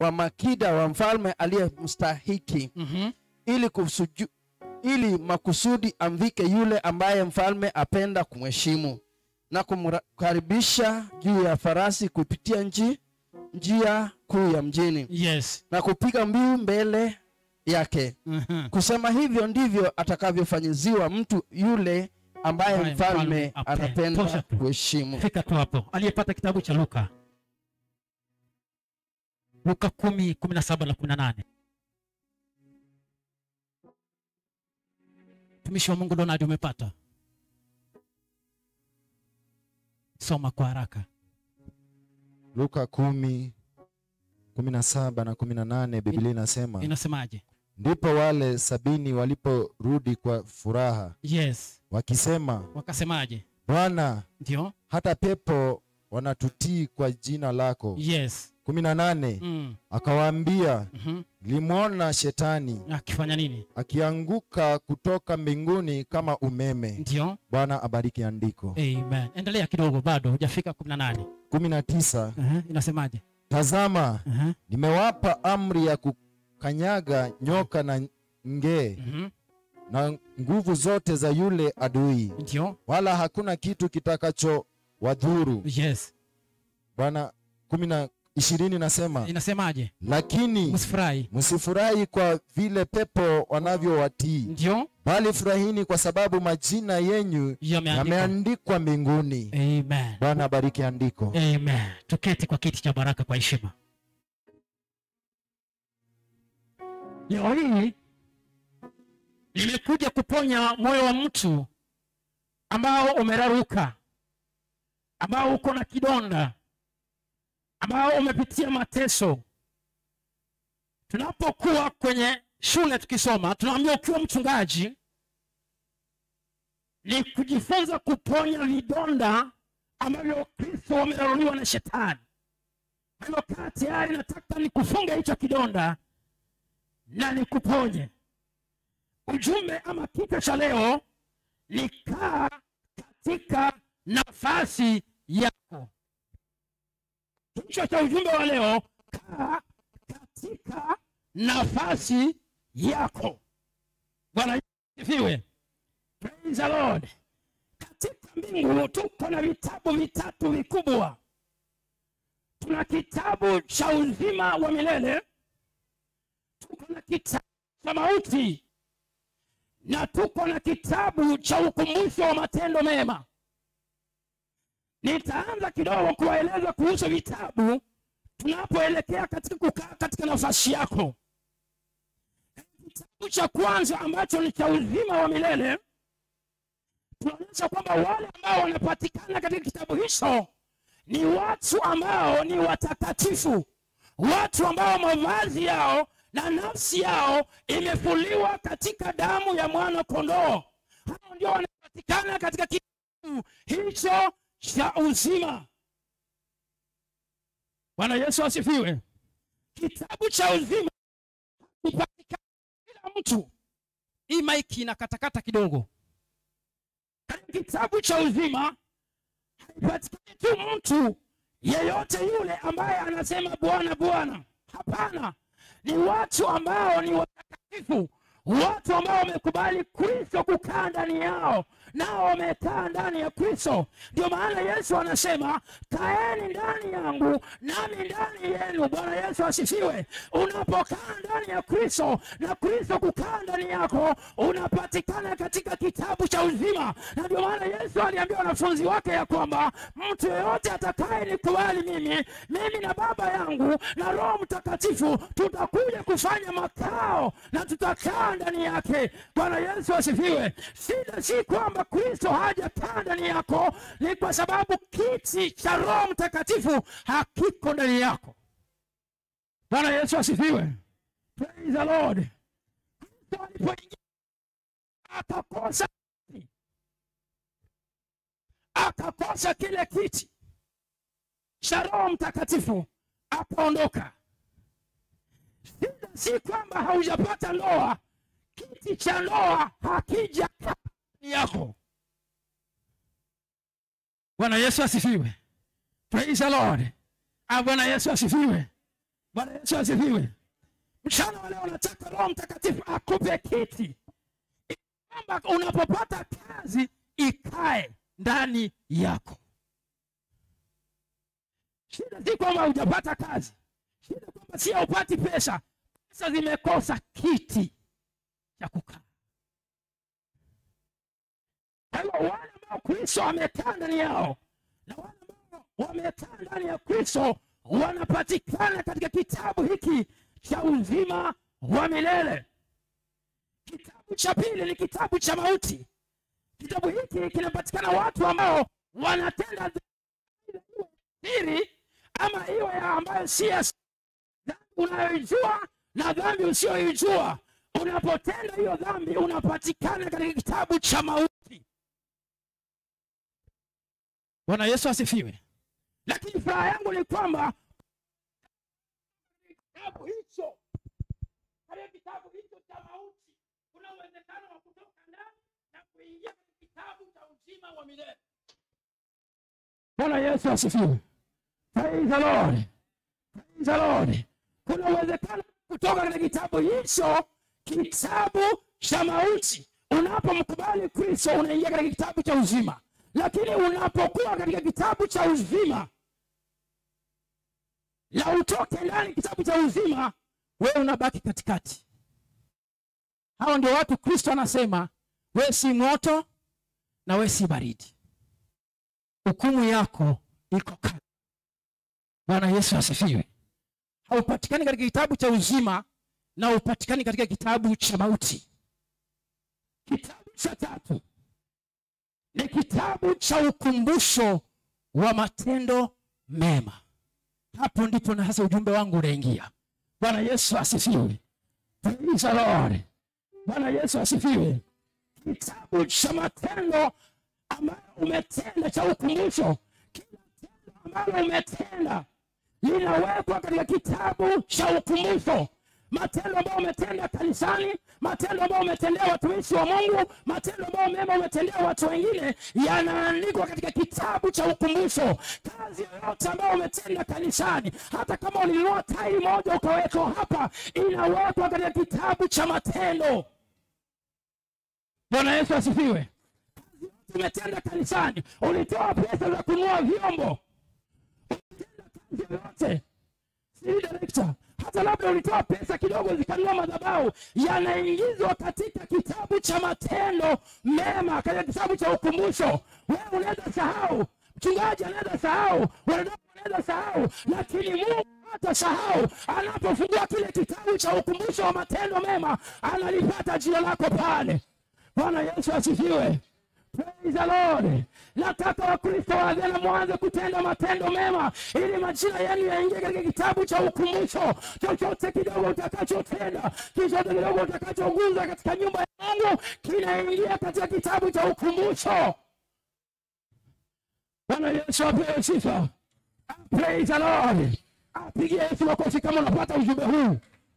wa makida wa mfalme aliyemstahiki Mhm. ili kusuju, ili makusudi amvike yule ambaye mfalme apenda kumheshimu na kumkaribisha juu ya farasi kupitia nji, njia kuu ya mjini yes na kupiga mbiu mbele yake Mhm. kusema hivyo ndivyo atakavyofanyiziwa mtu yule ambaye Ambaye mfalme mfalme apenda. anapenda Tosha tu. kuheshimu fika tu hapo aliyepata kitabu cha luka luka kumi kumi na saba na kumi na nane mtumishi wa mungu donadi umepata soma kwa haraka luka kumi kumi na saba na kumi na nane biblia inasema inasemaje ndipo wale sabini waliporudi kwa furaha yes wakisema wakasemaje bwana ndio hata pepo wanatutii kwa jina lako yes kumi na nane mm. akawaambia mhm. limwona shetani akifanya nini akianguka kutoka mbinguni kama umeme ndio bwana abariki andiko amen endelea kidogo bado hujafika kumi na nane kumi na tisa uh-huh. inasemaje tazama uh-huh. nimewapa amri ya kukanyaga nyoka na ngee Mhm. na nguvu zote za yule adui ndio wala hakuna kitu kitakacho wadhuru yes bwana kumi na ishirini nasema inasemaje lakini msifurahi msifurahi kwa vile pepo wanavyowatii ndio bali furahini kwa sababu majina yenyu yameandikwa yameandikwa mbinguni amen bwana abariki andiko amen tuketi kwa kiti cha baraka kwa heshima leo hii nimekuja kuponya moyo wa mtu ambao umeraruka ambao uko na kidonda ambao umepitia mateso tunapokuwa kwenye shule tukisoma tunaambia ukiwa mchungaji ni kujifunza kuponya vidonda ambavyo kristo wameraruliwa na shetani kwa hivyo kaa tayari nataka nikufunge hicho kidonda na nikuponye ujumbe ama kichwa cha leo ni kaa katika nafasi yako kichwa cha ujumbe wa leo kaa katika nafasi yako bwana Yesu asifiwe praise the lord katika mbingu tuko na vitabu vitatu vikubwa tuna kitabu cha uzima wa milele tuko na kitabu cha mauti na tuko na kitabu cha ukumbusho wa matendo mema nitaanza kidogo kuwaeleza kuhusu vitabu tunapoelekea katika kukaa katika nafasi yako kitabu cha kwanza ambacho ni cha uzima wa milele tunaonyesha kwamba wale ambao wanapatikana katika kitabu hicho ni watu ambao ni watakatifu watu ambao mavazi yao na nafsi yao imefuliwa katika damu ya mwana kondoo hao ndio wanapatikana katika kitabu hicho cha uzima bwana yesu asifiwe kitabu cha uzima hupatikana kila mtu hii maiki inakatakata kidogo katika kitabu cha uzima haipatikani tu mtu yeyote yule ambaye anasema bwana bwana hapana ni watu ambao ni watakatifu watu ambao wamekubali kristo kukaa ndani yao nao wamekaa ndani ya kristo ndio maana yesu anasema kaeni ndani yangu nami ndani yenu bwana yesu asifiwe unapokaa ndani ya kristo na kristo kukaa ndani yako unapatikana katika kitabu cha uzima na ndio maana yesu aliambia wanafunzi wake ya kwamba mtu yeyote atakaye nikubali mimi mimi na baba yangu na roho mtakatifu tutakuja kufanya makao na tutakaa ndani yake bwana yesu asifiwe shida si kwamba kristo hajakaa ndani yako ni kwa sababu kiti cha roho mtakatifu hakiko ndani yako bwana yesu asifiwe praise the lord kristo alipoingia akakosa kiti. akakosa kile kiti cha roho mtakatifu akaondoka shida si kwamba haujapata ndoa kiti cha ndoa hakija ndani yako bwana yesu asifiwe praise the lord ah, bwana yesu asifiwe bwana yesu asifiwe mchana wa leo nataka roho mtakatifu akupe kiti ili kwamba unapopata kazi ikae ndani yako shida si kwamba hujapata kazi shida kwamba si haupati pesa pesa zimekosa kiti cha kukaa kwa hiyo wale ambao kristo amekaa ndani yao na wale ambao wamekaa ndani ya kristo wanapatikana katika kitabu hiki cha uzima wa milele kitabu cha pili ni kitabu cha mauti kitabu hiki kinapatikana watu ambao wanatenda dhambi iwe siri ama iwe ya ambayo si ya siri. dhambi unayoijua na dhambi usiyoijua unapotenda hiyo dhambi unapatikana katika kitabu cha mauti bwana yesu asifiwe lakini furaha yangu ni kwamba kitabu hicho katika kitabu hicho cha mauti kuna uwezekano wa kutoka ndani na kuingia katika kitabu cha uzima wa milele bwana yesu asifiwe praise the lord praise the lord kuna uwezekano kutoka katika kitabu hicho kitabu cha mauti unapomkubali kristo unaingia katika kitabu cha uzima lakini unapokuwa katika kitabu cha uzima la utoke ndani kitabu cha uzima wewe unabaki katikati hao ndio watu kristo anasema wewe si moto na wewe si baridi hukumu yako iko kali bwana yesu asifiwe haupatikani katika kitabu cha uzima na haupatikani katika kitabu cha mauti kitabu cha tatu ni kitabu cha ukumbusho wa matendo mema hapo ndipo na hasa ujumbe wangu unaingia bwana yesu asifiwe Praise the Lord. bwana yesu asifiwe kitabu cha matendo ambayo umetenda cha ukumbusho kila tendo ambalo umetenda linawekwa katika kitabu cha ukumbusho matendo ambayo umetenda kanisani matendo ambayo umetendea watumishi wa mungu matendo ambayo mema umetendea watu wengine yanaandikwa katika kitabu cha ukumbusho kazi yoyote ambayo umetenda kanisani hata kama ulinunua tai moja ukawekwa hapa inawekwa katika kitabu cha matendo bwana yesu asifiwe kazi yote umetenda kanisani ulitoa pesa za kununua vyombo umetenda kazi yoyote si director hata labda ulitoa pesa kidogo zikanunua madhabahu yanaingizwa katika kitabu cha matendo mema katika kitabu cha ukumbusho wewe unaweza sahau mchungaji anaweza sahau wanadamu wanaweza sahau lakini mungu hata sahau anapofungua kile kitabu cha ukumbusho wa matendo mema analipata jina lako pale bwana yesu asifiwe Praise the Lord. Nataka Wakristo waadhena mwanze kutenda matendo mema ili majina yenu yaingie katika kitabu cha ukumbusho. Chochote kidogo utakachotenda, chochote kidogo utakachoguza katika nyumba ya Mungu kinaingia katika kitabu cha ukumbusho. Bwana Yesu apewe sifa. Praise the Lord. Apigie Yesu makofi kama unapata ujumbe huu.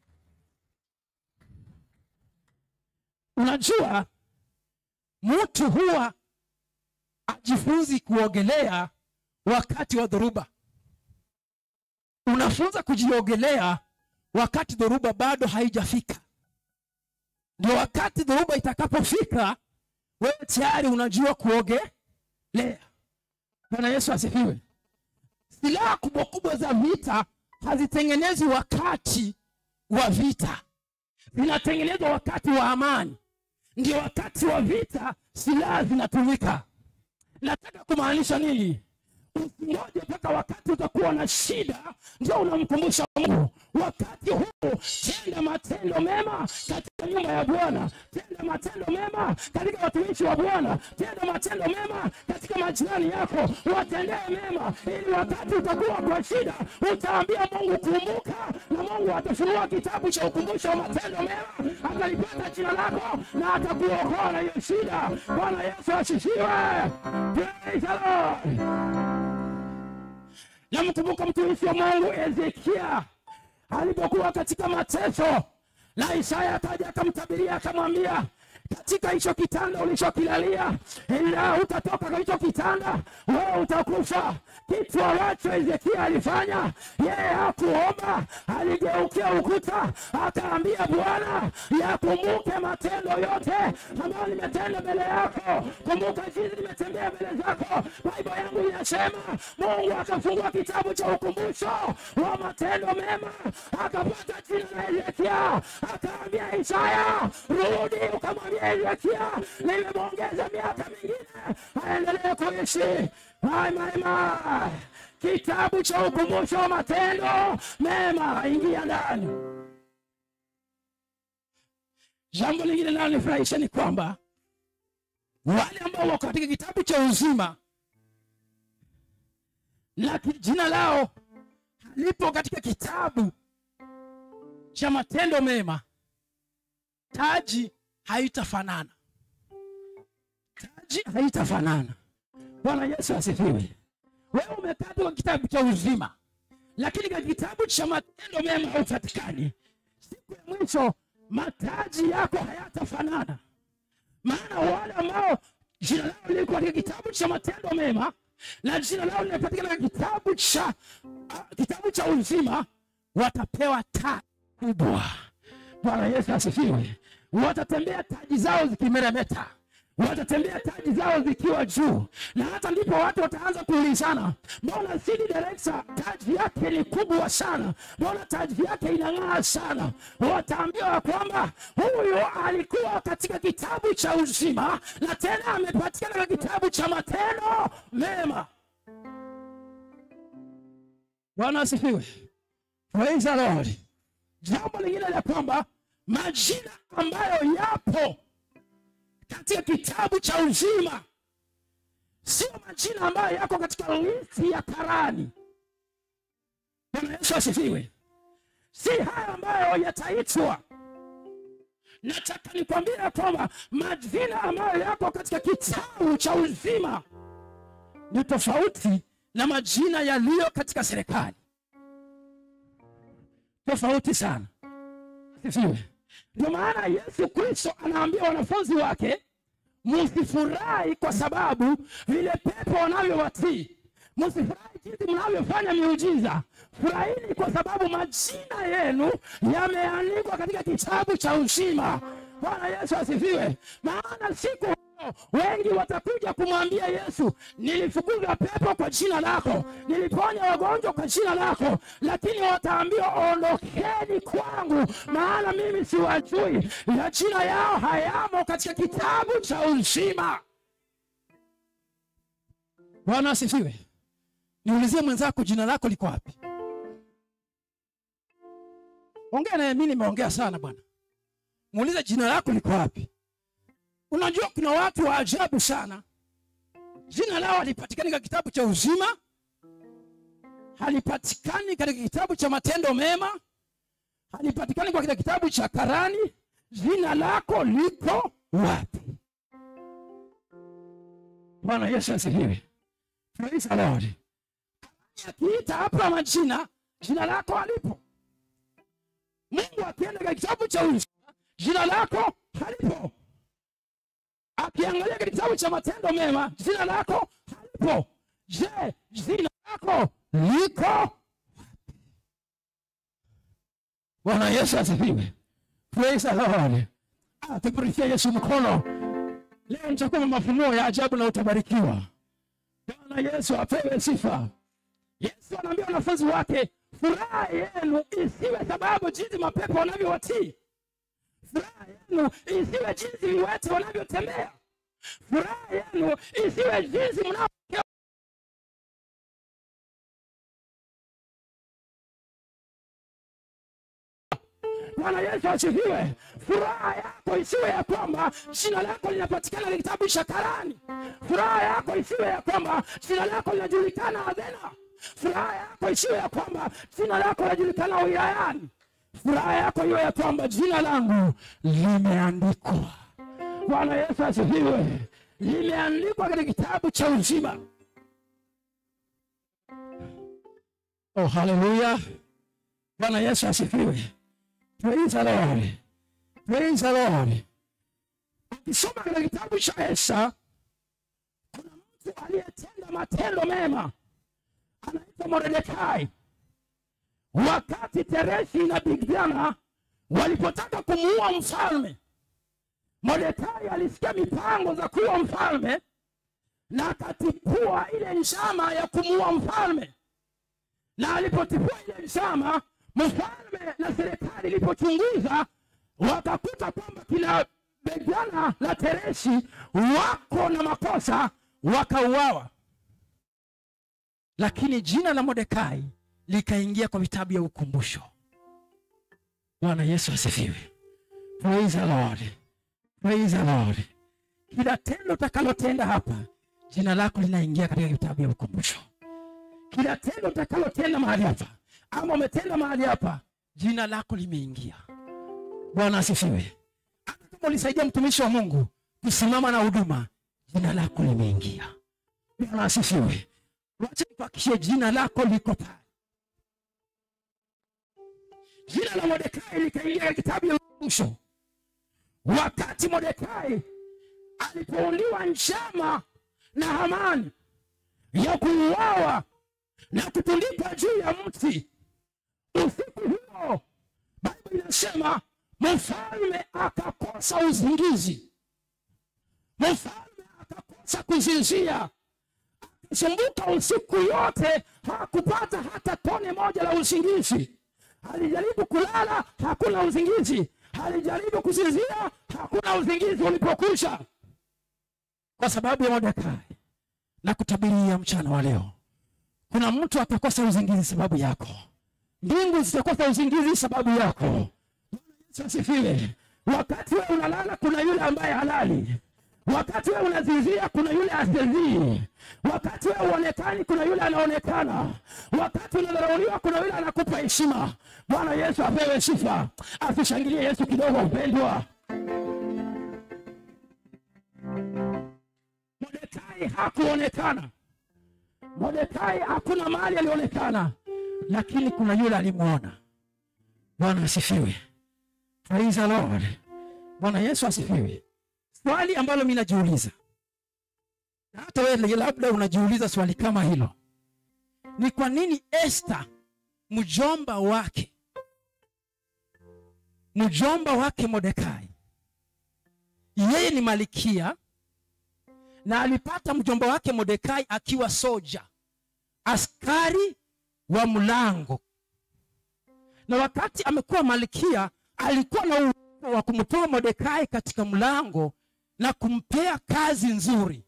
Unajua mtu huwa ajifunzi kuogelea wakati wa dhoruba unafunza kujiogelea wakati dhoruba bado haijafika ndio wakati dhoruba itakapofika wewe tayari unajua kuogelea bwana yesu asifiwe silaha kubwa kubwa za vita hazitengenezwi wakati wa vita zinatengenezwa wakati wa amani ndio wakati wa vita silaha zinatumika nataka kumaanisha nini usingoje mpaka wakati utakuwa na shida ndio unamkumbusha mungu wakati huu tenda matendo mema katika nyumba ya bwana tenda matendo mema katika watumishi wa bwana tenda matendo mema katika majirani yako watendee mema ili wakati utakuwa kwa shida utaambia mungu kumbuka na mungu atafunua kitabu cha ukumbusho wa matendo mema atalipata jina lako na atakuokoa na hiyo shida bwana yesu asifiwe Praise the Lord namkumbuka mtumishi wa mungu ezekia alipokuwa katika mateso na isaya akaja akamtabiria akamwambia katika hicho kitanda ulichokilalia, ila utatoka kwa hicho kitanda, wewe utakufa. Kitu ambacho Hezekia alifanya, yeye hakuomba, aligeukia ukuta, akaambia Bwana, yakumbuke matendo yote ambayo nimetenda mbele yako, kumbuka jinsi nimetembea mbele zako. Biblia yangu inasema Mungu akafungua kitabu cha ukumbusho wa matendo mema, akapata jina la Hezekia, akaambia Isaya, rudi ukamwambia Hezekia, nimemwongeza miaka mingine aendelee kuishi. Mai, mai, mai. Kitabu cha ukumbusho wa matendo mema, ingia ndani. Jambo lingine linalonifurahisha ni kwamba wale ambao wako katika kitabu cha uzima na ki- jina lao halipo katika kitabu cha matendo mema, taji haitafanana, taji haitafanana. Bwana Yesu asifiwe. Wewe umekaa tu kwa kitabu cha uzima, lakini katika kitabu cha matendo mema haupatikani. Siku ya mwisho mataji yako hayatafanana, maana wale ambao jina lao liko katika kitabu cha matendo mema na jina lao linapatikana katika kitabu cha uh, kitabu cha uzima watapewa taji kubwa. Bwana Yesu asifiwe. Watatembea taji zao zikimeremeta, watatembea taji zao zikiwa juu, na hata ndipo watu wataanza kuulizana, mbona CD Director taji yake ni kubwa sana, mbona taji yake inang'aa sana? Wataambiwa kwamba huyu alikuwa katika kitabu cha uzima na tena amepatikana katika kitabu cha matendo mema. Bwana asifiwe. Praise the Lord. Jambo lingine la kwamba majina ambayo yapo katika kitabu cha uzima sio majina ambayo yako katika listi ya karani. Bwana Yesu asifiwe. Si haya ambayo yataitwa. Nataka nikwambie ya kwamba majina ambayo yako katika kitabu cha uzima ni tofauti na majina yaliyo katika serikali, tofauti sana. Asifiwe. Ndio maana Yesu Kristo anaambia wanafunzi wake, msifurahi kwa sababu vile pepo wanavyowatii, msifurahi jinsi mnavyofanya miujiza, furahini kwa sababu majina yenu yameandikwa katika kitabu cha uzima. Bwana Yesu asifiwe. Maana siku hiyo wengi watakuja kumwambia Yesu, nilifukuza pepo kwa jina lako, niliponya wagonjwa kwa jina lako, lakini wataambiwa ondokeni kwangu, maana mimi siwajui, na jina yao hayamo katika kitabu cha uzima. Bwana asifiwe. Niulizie mwenzako, jina lako liko wapi? Ongea naye, mimi nimeongea sana bwana. Muulize jina lako liko wapi? Unajua kuna watu wa ajabu sana, jina lao halipatikani katika kitabu cha uzima, halipatikani katika kitabu cha matendo mema, halipatikani kwa katika kitabu cha karani. Jina lako liko wapi? Bwana Yesu asifiwe. Praise the Lord. Akiita hapa majina, jina lako halipo. Mungu akienda katika kitabu cha uzima, jina lako halipo akiangalia katika kitabu cha matendo mema jina lako halipo. Je, jina lako liko wapi? Bwana Yesu asifiwe. Praise the Lord. Ah, tukurishie Yesu mkono. Leo nitakuwa na mafunuo ya ajabu na utabarikiwa. Bwana Yesu apewe sifa. Yesu anaambia wanafunzi wake, furaha yenu isiwe sababu jinsi mapepo wanavyowatii furaha yenu isiwe jinsi viwete wanavyotembea. Furaha yenu isiwe jinsi mnavyo Bwana Yesu asifiwe. Furaha yako isiwe ya kwamba jina lako linapatikana katika kitabu cha karani. Furaha yako isiwe ya kwamba jina lako linajulikana Athena. Furaha yako isiwe ya kwamba jina lako linajulikana wilayani. Furaha yako iwe ya kwamba jina langu limeandikwa. Bwana Yesu asifiwe. Limeandikwa katika kitabu cha uzima. Oh, haleluya! Bwana Yesu asifiwe. Praise the Lord. Praise the Lord. ukisoma katika kitabu cha esa kuna mtu aliyetenda matendo mema anaitwa mordekai wakati tereshi na bigdana walipotaka kumuua mfalme mordekai alisikia mipango za kuua mfalme na akatipua ile njama ya kumuua mfalme na alipotipua ile njama mfalme na serikali ilipochunguza wakakuta kwamba kina bigdana na tereshi wako na makosa wakauawa lakini jina la mordekai likaingia kwa vitabu ya ukumbusho bwana yesu asifiwe praise the lord praise the lord kila tendo utakalotenda hapa jina lako linaingia katika vitabu ya ukumbusho kila tendo utakalotenda mahali hapa ama umetenda mahali hapa jina lako limeingia bwana asifiwe hata kama ulisaidia mtumishi wa mungu kusimama na huduma jina lako limeingia bwana asifiwe wacha nikuhakikishie jina lako liko pale jina la mordekai likaingia katika kitabu ya ukumbusho wakati mordekai alipoundiwa njama na hamani ya kuuawa na kutundikwa juu ya mti usiku huo bible inasema mfalme akakosa uzingizi mfalme akakosa kuzinzia akisumbuka usiku yote hakupata hata tone moja la usingizi alijaribu kulala hakuna uzingizi alijaribu kusinzia hakuna uzingizi ulipokwisha kwa sababu ya mordekai na kutabiria mchana wa leo kuna mtu atakosa uzingizi sababu yako mbingu zitakosa uzingizi sababu yako Bwana Yesu asifiwe wakati wewe unalala kuna yule ambaye halali wakati wewe unazinzia kuna yule asizii wakati wewe uonekani kuna yule anaonekana wakati unadharauliwa kuna yule anakupa heshima bwana yesu apewe sifa asishangilie yesu kidogo mpendwa mordekai hakuonekana mordekai hakuna mahali alionekana lakini kuna yule alimwona bwana asifiwe praise the lord bwana yesu asifiwe swali ambalo mi najiuliza na hata wewe labda unajiuliza swali kama hilo ni kwa nini esta mjomba wake mjomba wake mordekai yeye ni malikia na alipata mjomba wake mordekai akiwa soja askari wa mlango na wakati amekuwa malkia alikuwa na uwezo wa kumtoa mordekai katika mlango na kumpea kazi nzuri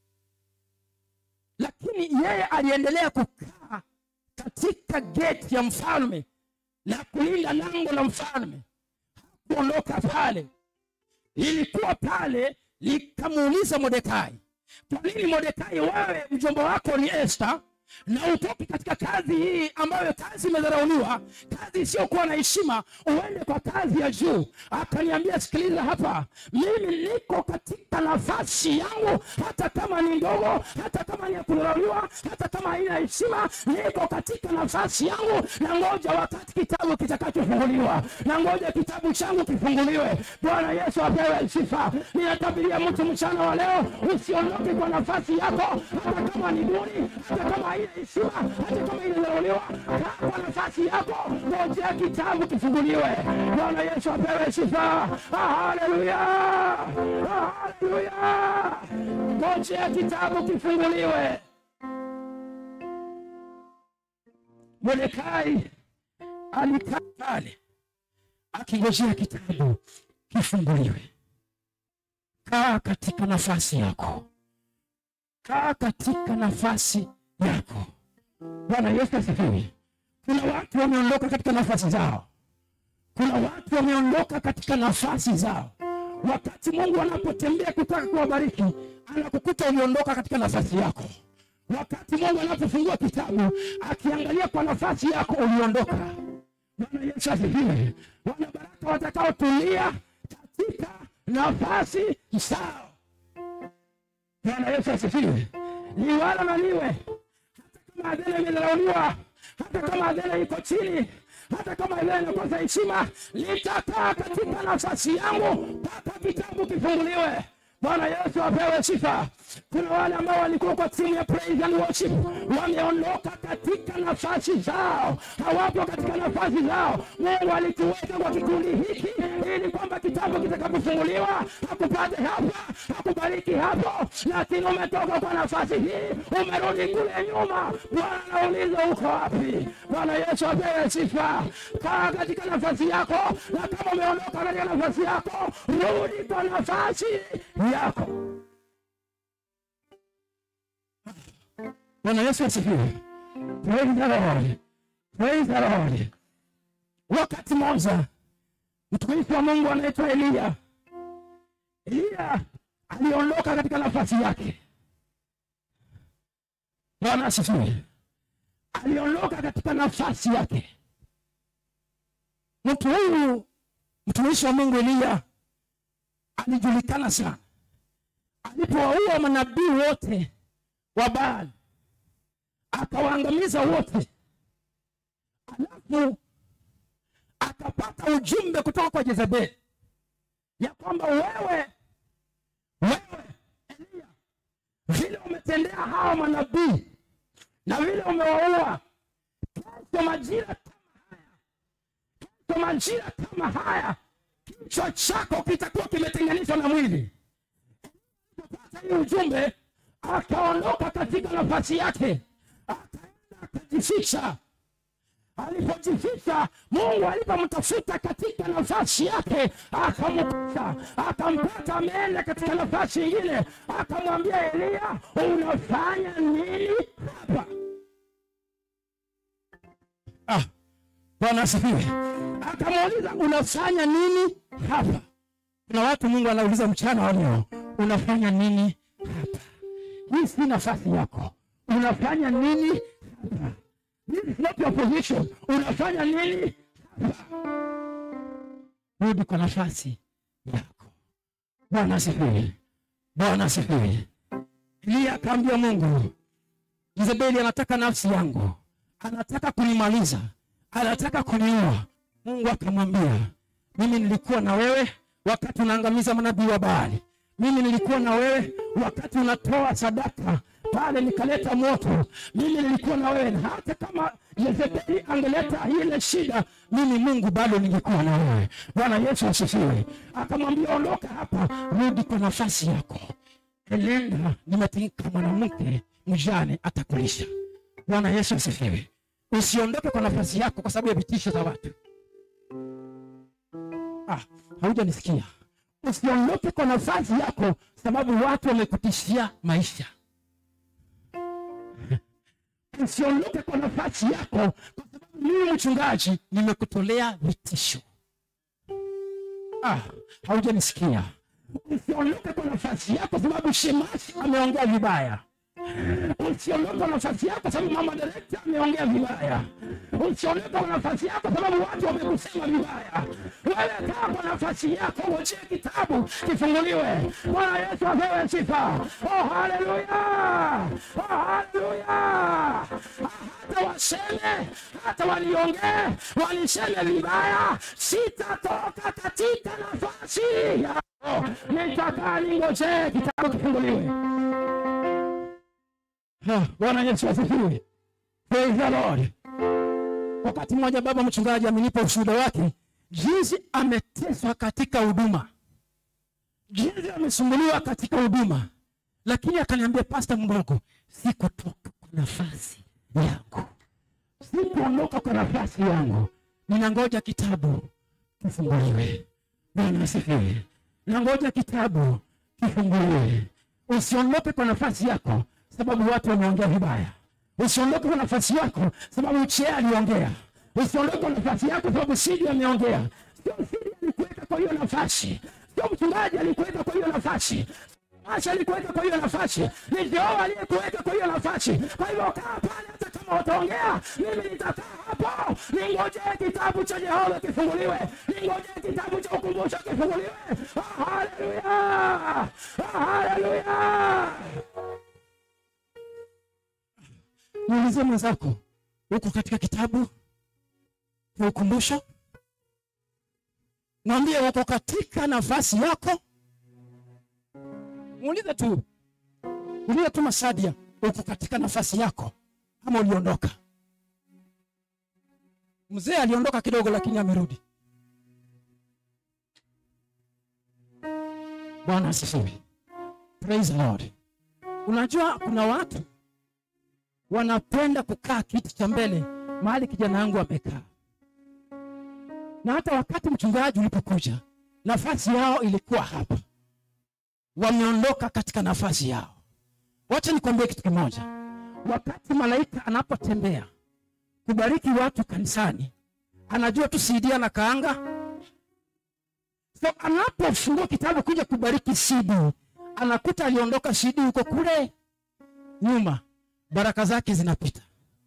lakini yeye aliendelea kukaa katika geti ya mfalme na kulinda lango la mfalme hakuondoka pale lilikuwa pale likamuuliza mordekai kwa nini mordekai wewe mjomba wako ni esta na utoki katika kazi hii ambayo kazi imedharauliwa kazi isiyokuwa na heshima uende kwa kazi ya juu akaniambia sikiliza hapa mimi niko katika nafasi yangu hata kama ni ndogo hata kama ni ya kudharauliwa hata kama haina heshima niko katika nafasi yangu na ngoja wakati kitabu kitakachofunguliwa na ngoja kitabu changu kifunguliwe bwana yesu apewe sifa ninatabiria mtu mchana wa leo usiondoke kwa nafasi yako hata kama ni duni hata kama haina heshima hata kama inadharauliwa kaa kwa nafasi yako ngojea kitabu kifunguliwe bwana yesu apewe sifa Ah, haleluya Ah, haleluya ngojea kitabu kifunguliwe mordekai alikaa pale akingojea kitabu kifunguliwe kaa katika nafasi yako kaa katika nafasi yako bwana yesu asifiwe kuna watu wameondoka katika nafasi zao kuna watu wameondoka katika nafasi zao wakati mungu anapotembea kutaka kuwabariki anakukuta uliondoka katika nafasi yako wakati mungu anapofungua kitabu akiangalia kwa nafasi yako uliondoka bwana yesu asifiwe wanabaraka watakaotulia katika nafasi zao bwana yesu asifiwe liwalo na liwe hata kama adhena imedharauliwa hata kama adhena iko chini hata kama adhena inakosa heshima litakaa katika nafasi yangu mpaka kitabu kifunguliwe bwana yesu apewe sifa kuna wale ambao walikuwa kwa timu ya praise and worship wameondoka katika nafasi zao hawapo katika nafasi zao mungu alituweka kwa kikundi hiki ili kwamba kitabu kitakapofunguliwa hakupate hapa hakubariki hapo lakini umetoka kwa nafasi hii umerudi kule nyuma bwana anauliza uko wapi bwana yesu apewe sifa kaa katika nafasi yako na kama umeondoka katika nafasi yako rudi kwa nafasi yako bwana yesu asifiwe praise the lord praise the lord wakati moja mtumishi wa mungu anaitwa eliya eliya aliondoka katika nafasi yake bwana asifiwe aliondoka katika nafasi yake mtu huyu mtumishi wa mungu eliya alijulikana sana alipowaua manabii wote wa baali akawaangamiza wote alafu akapata ujumbe kutoka kwa jezebeli ya kwamba wewe wewe eliya vile umetendea hawa manabii na vile umewaua kesho majira kama haya kesho majira kama haya kichwa chako kitakuwa kimetenganishwa na mwili kupata hii ujumbe akaondoka katika nafasi yake akaenda akajificha alipojificha mungu alipomtafuta katika nafasi yake akampata akampata ameenda katika nafasi ingine akamwambia eliya unafanya nini hapa ah, bwana asifiwe akamuuliza unafanya nini hapa kuna watu mungu anauliza mchana wa leo unafanya nini hapa hii si nafasi yako unafanya nini hapa This is not your position. Unafanya nini hapa? Rudi kwa nafasi yako. Bwana asifiwe. Bwana asifiwe. Eliya akaambia Mungu, Jezebeli anataka nafsi yangu, anataka kunimaliza, anataka kuniua. Mungu akamwambia, mimi nilikuwa na wewe wakati unaangamiza manabii wa Baali. Mimi nilikuwa na wewe wakati unatoa sadaka pale nikaleta moto. Mimi nilikuwa na wewe, na hata kama Yezebeli angeleta ile shida, mimi Mungu bado ningekuwa na wewe. Bwana Yesu asifiwe. Akamwambia, ondoka hapa, rudi kwa nafasi yako. Elenda, nimetimka mwanamke mjane atakulisha. Bwana Yesu asifiwe. Usiondoke kwa nafasi yako kwa sababu ya vitisho za watu. Ah, haujanisikia. Usiondoke kwa nafasi yako sababu watu wamekutishia maisha usiondoke kwa nafasi yako kwa sababu mimi mchungaji nimekutolea vitisho ah, haujanisikia usiondoke kwa nafasi yako sababu shemasi ameongea vibaya usiondoke kwa nafasi yako sababu mama direkta ameongea vibaya usiondoke kwa nafasi yako sababu watu wamekusema vibaya wewe kaa kwa nafasi yako ngojea kitabu kifunguliwe bwana yesu apewe sifa oh haleluya oh haleluya hata waseme hata waliongee waliseme vibaya sitatoka katika nafasi yako nitakaa ningojee kitabu kifunguliwe Ah, Bwana Yesu asifiwe. Praise the Lord. Wakati mmoja baba mchungaji amenipa ushuhuda wake jinsi ameteswa katika huduma, jinsi amesumbuliwa katika huduma, lakini akaniambia Pasta Mbogo, sikutoka kwa nafasi yangu, sikuondoka kwa nafasi yangu, ninangoja kitabu kifunguliwe. Bwana asifiwe. Nangoja kitabu kifunguliwe. Usiondoke kwa nafasi yako sababu watu wameongea vibaya. Usiondoke kwa nafasi yako sababu Chee aliongea. Usiondoke kwa nafasi yako sababu Sidi ameongea. Sio Sidi alikuweka kwa hiyo nafasi, sio mchungaji alikuweka kwa hiyo nafasi, Asha alikuweka kwa hiyo nafasi, ni Jehova aliyekuweka kwa hiyo nafasi. Kwa hivyo kaa pale, hata kama wataongea, mimi nitakaa hapo, ningojee kitabu cha Jehova kifunguliwe, ningojee kitabu cha ukumbusho kifunguliwe. Ah, Haleluya! Ah, Haleluya! Muulize mwenzako, uko katika kitabu cha ukumbusho? Mwambie uko katika nafasi yako. muulize tu ulize tu masadia uko katika nafasi yako ama uliondoka mzee aliondoka kidogo lakini amerudi bwana asifiwe praise the lord unajua kuna watu wanapenda kukaa kiti cha mbele mahali kijana wangu amekaa na hata wakati mchungaji ulipokuja nafasi yao ilikuwa hapa wameondoka katika nafasi yao wacha nikwambie kitu kimoja wakati malaika anapotembea kubariki watu kanisani anajua tu CD na kaanga so anapofungua kitabu kuja kubariki CD anakuta aliondoka CD huko kule nyuma baraka zake zinapita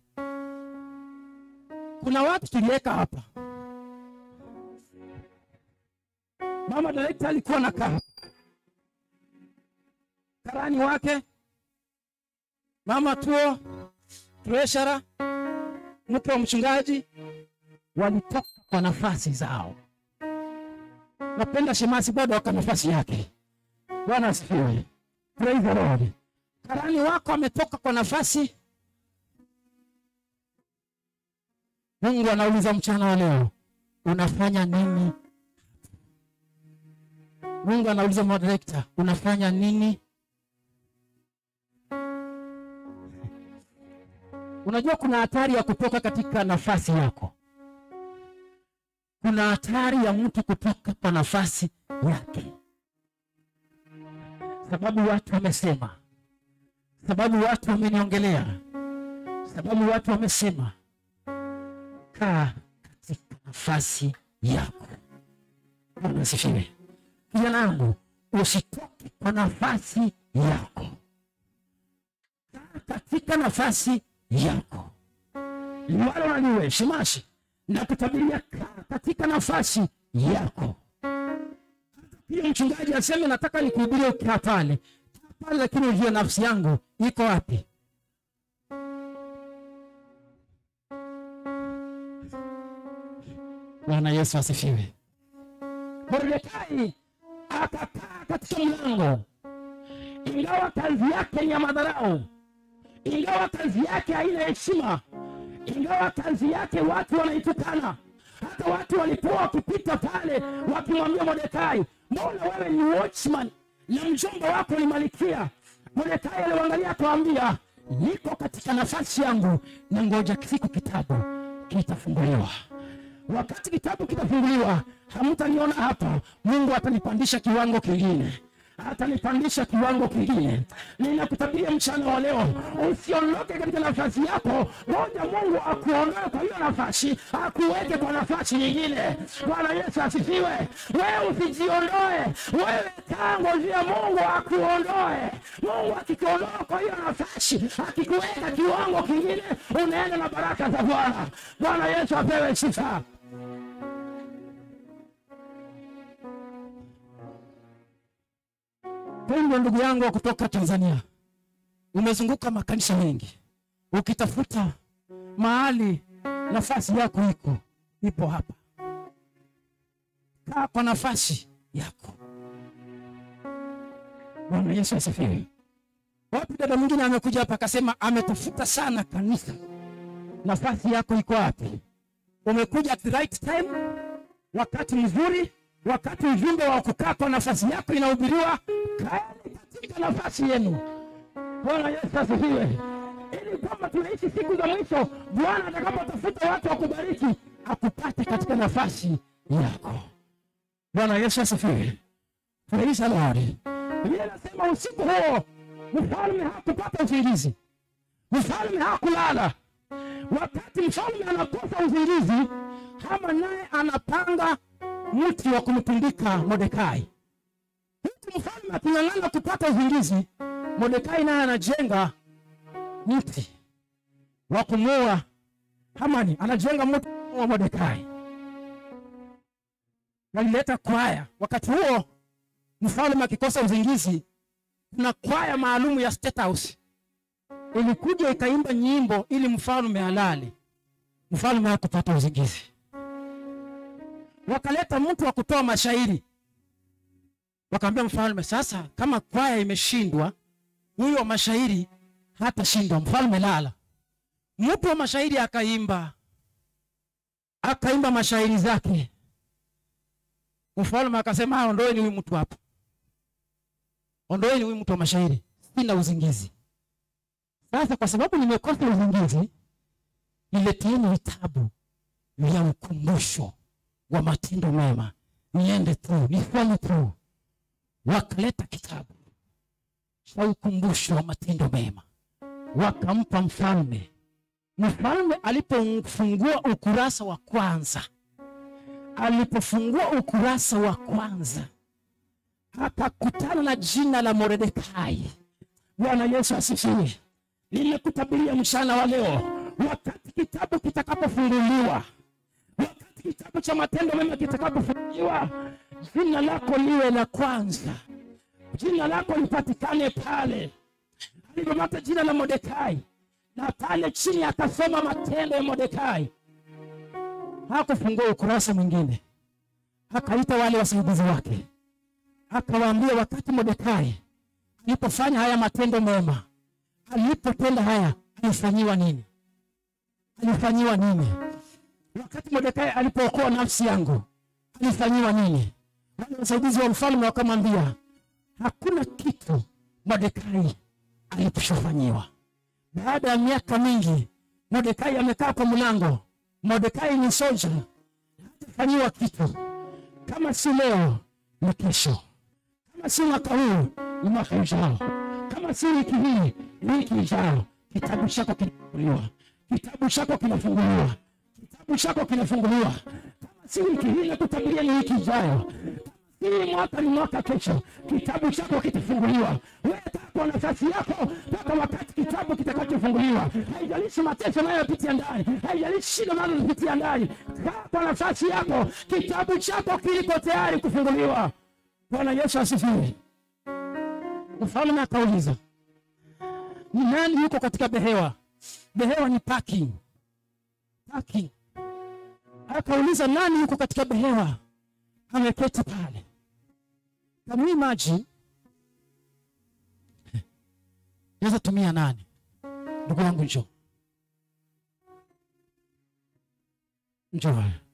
kuna watu tuliweka hapa mama direkta alikuwa na kaa karani wake mama tuo treashara mke wa mchungaji walitoka kwa nafasi zao napenda shemasi bado waka nafasi yake bwana asifiwe praise the lord karani wako ametoka kwa nafasi mungu anauliza mchana wa leo unafanya nini mungu anauliza madirekta unafanya nini unajua kuna hatari ya kutoka katika nafasi yako kuna hatari ya mtu kutoka kwa nafasi yake sababu watu wamesema sababu watu wameniongelea sababu watu wamesema kaa katika nafasi yako bwana asifiwe kijana yangu usitoke kwa nafasi yako kaa katika nafasi yako liwalo na liwe shimashi na kutabiria kaa katika nafasi yako pia mchungaji aseme nataka nikuhubirie ukaa pale Kaa pale lakini ujue nafsi yangu iko wapi bwana yesu asifiwe mordekai akakaa katika mlango ingawa kazi yake ni ya madharau ingawa kazi yake haina heshima ingawa kazi yake watu wanaitukana hata watu walikuwa wakipita pale wakimwambia mordekai mbona wewe ni watchman na mjomba wako ni malikia mordekai aliwangalia akawambia niko katika nafasi yangu na ngoja siku kitabu kitafunguliwa wakati kitabu kitafunguliwa hamtaniona hapa mungu atanipandisha kiwango kingine atanipandisha kiwango kingine ninakutabiria mchana wa leo usiondoke katika nafasi yako ngoja mungu akuondoe kwa hiyo nafasi akuweke kwa nafasi nyingine bwana yesu asifiwe wewe usijiondoe wewe kaa ngojea mungu akuondoe mungu akikuondoa kwa hiyo nafasi akikuweka kiwango kingine unaenda na baraka za bwana bwana yesu apewe sifa pendwa ndugu yangu wa kutoka tanzania umezunguka makanisa mengi ukitafuta mahali nafasi yako iko ipo hapa kaa kwa nafasi yako bwana yesu asifiwe wapi dada mwingine amekuja hapa akasema ametafuta sana kanisa nafasi yako iko wapi umekuja at the right time wakati mzuri wakati ujumbe wa kukaa kwa nafasi yako inahubiriwa kaeni katika nafasi yenu bwana yesu asifiwe ili kwamba tunaishi siku za mwisho bwana atakapotafuta watu wa kubariki akupate katika nafasi yako bwana yesu asifiwe praise the lord biblia inasema usiku huo mfalme hakupata usingizi mfalme hakulala wakati mfalme anakosa usingizi hama naye anapanga mti wa kumtundika modekai huku mfalme aking'ang'ana kupata usingizi modekai naye anajenga mti wa kumuua hamani anajenga mti wa modekai walileta kwaya wakati huo mfalme akikosa usingizi kuna kwaya maalumu ya state house ilikuja ikaimba nyimbo ili mfalme alale mfalme hakupata usingizi wakaleta mtu wa kutoa mashairi wakaambia mfalme sasa kama kwaya imeshindwa huyu wa mashairi hatashindwa mfalme lala mtu wa mashairi akaimba akaimba mashairi zake mfalme akasema "Ah, ondoeni huyu mtu hapa ondoeni huyu mtu wa mashairi sina uzingizi sasa kwa sababu nimekosa uzingizi nileteeni vitabu vya ukumbusho wa matendo mema niende tu nifanye tu wakaleta kitabu cha ukumbusho wa matendo mema wakampa mfalme mfalme alipofungua ukurasa wa kwanza alipofungua ukurasa wa kwanza akakutana na jina la moredekai bwana yesu asifiwe nimekutabiria mchana wa leo wakati kitabu kitakapofunguliwa wakati kitabu cha matendo mema kitakapofunguliwa jina lako liwe la kwanza jina lako lipatikane pale alivyopata jina la modekai na pale chini akasoma matendo ya modekai hakufungua ukurasa mwingine akaita wale wasaidizi wake akawaambia wakati modekai alipofanya haya matendo mema alipotenda haya alifanyiwa nini alifanyiwa nini wakati modekai alipookoa nafsi yangu alifanyiwa nini wale wasaidizi wa mfalme wakamwambia hakuna kitu modekai alichofanyiwa baada ya miaka mingi modekai amekaa kwa mlango modekai ni soja hatafanyiwa kitu kama si leo ni kesho kama si mwaka huu ni mwaka ujao kama si wiki hii ni wiki ijao kitabu chako kinafunguliwa kitabu chako kinafunguliwa kitabu chako kinafunguliwa kama si wiki hii nakutabiria ni wiki ijayo hii mwaka ni mwaka kesho kitabu chako kitafunguliwa wewe kaa kwa nafasi yako mpaka wakati kitabu kitakachofunguliwa haijalishi mateso unayopitia ndani haijalishi shida unazopitia ndani kaa kwa nafasi yako kitabu chako kiliko tayari kufunguliwa bwana yesu asifiwe mfalme akauliza ni nani yuko katika behewa behewa ni parking parking akauliza nani yuko katika behewa ameketi pale can you imagine naweza tumia nani ndugu yangu njo njo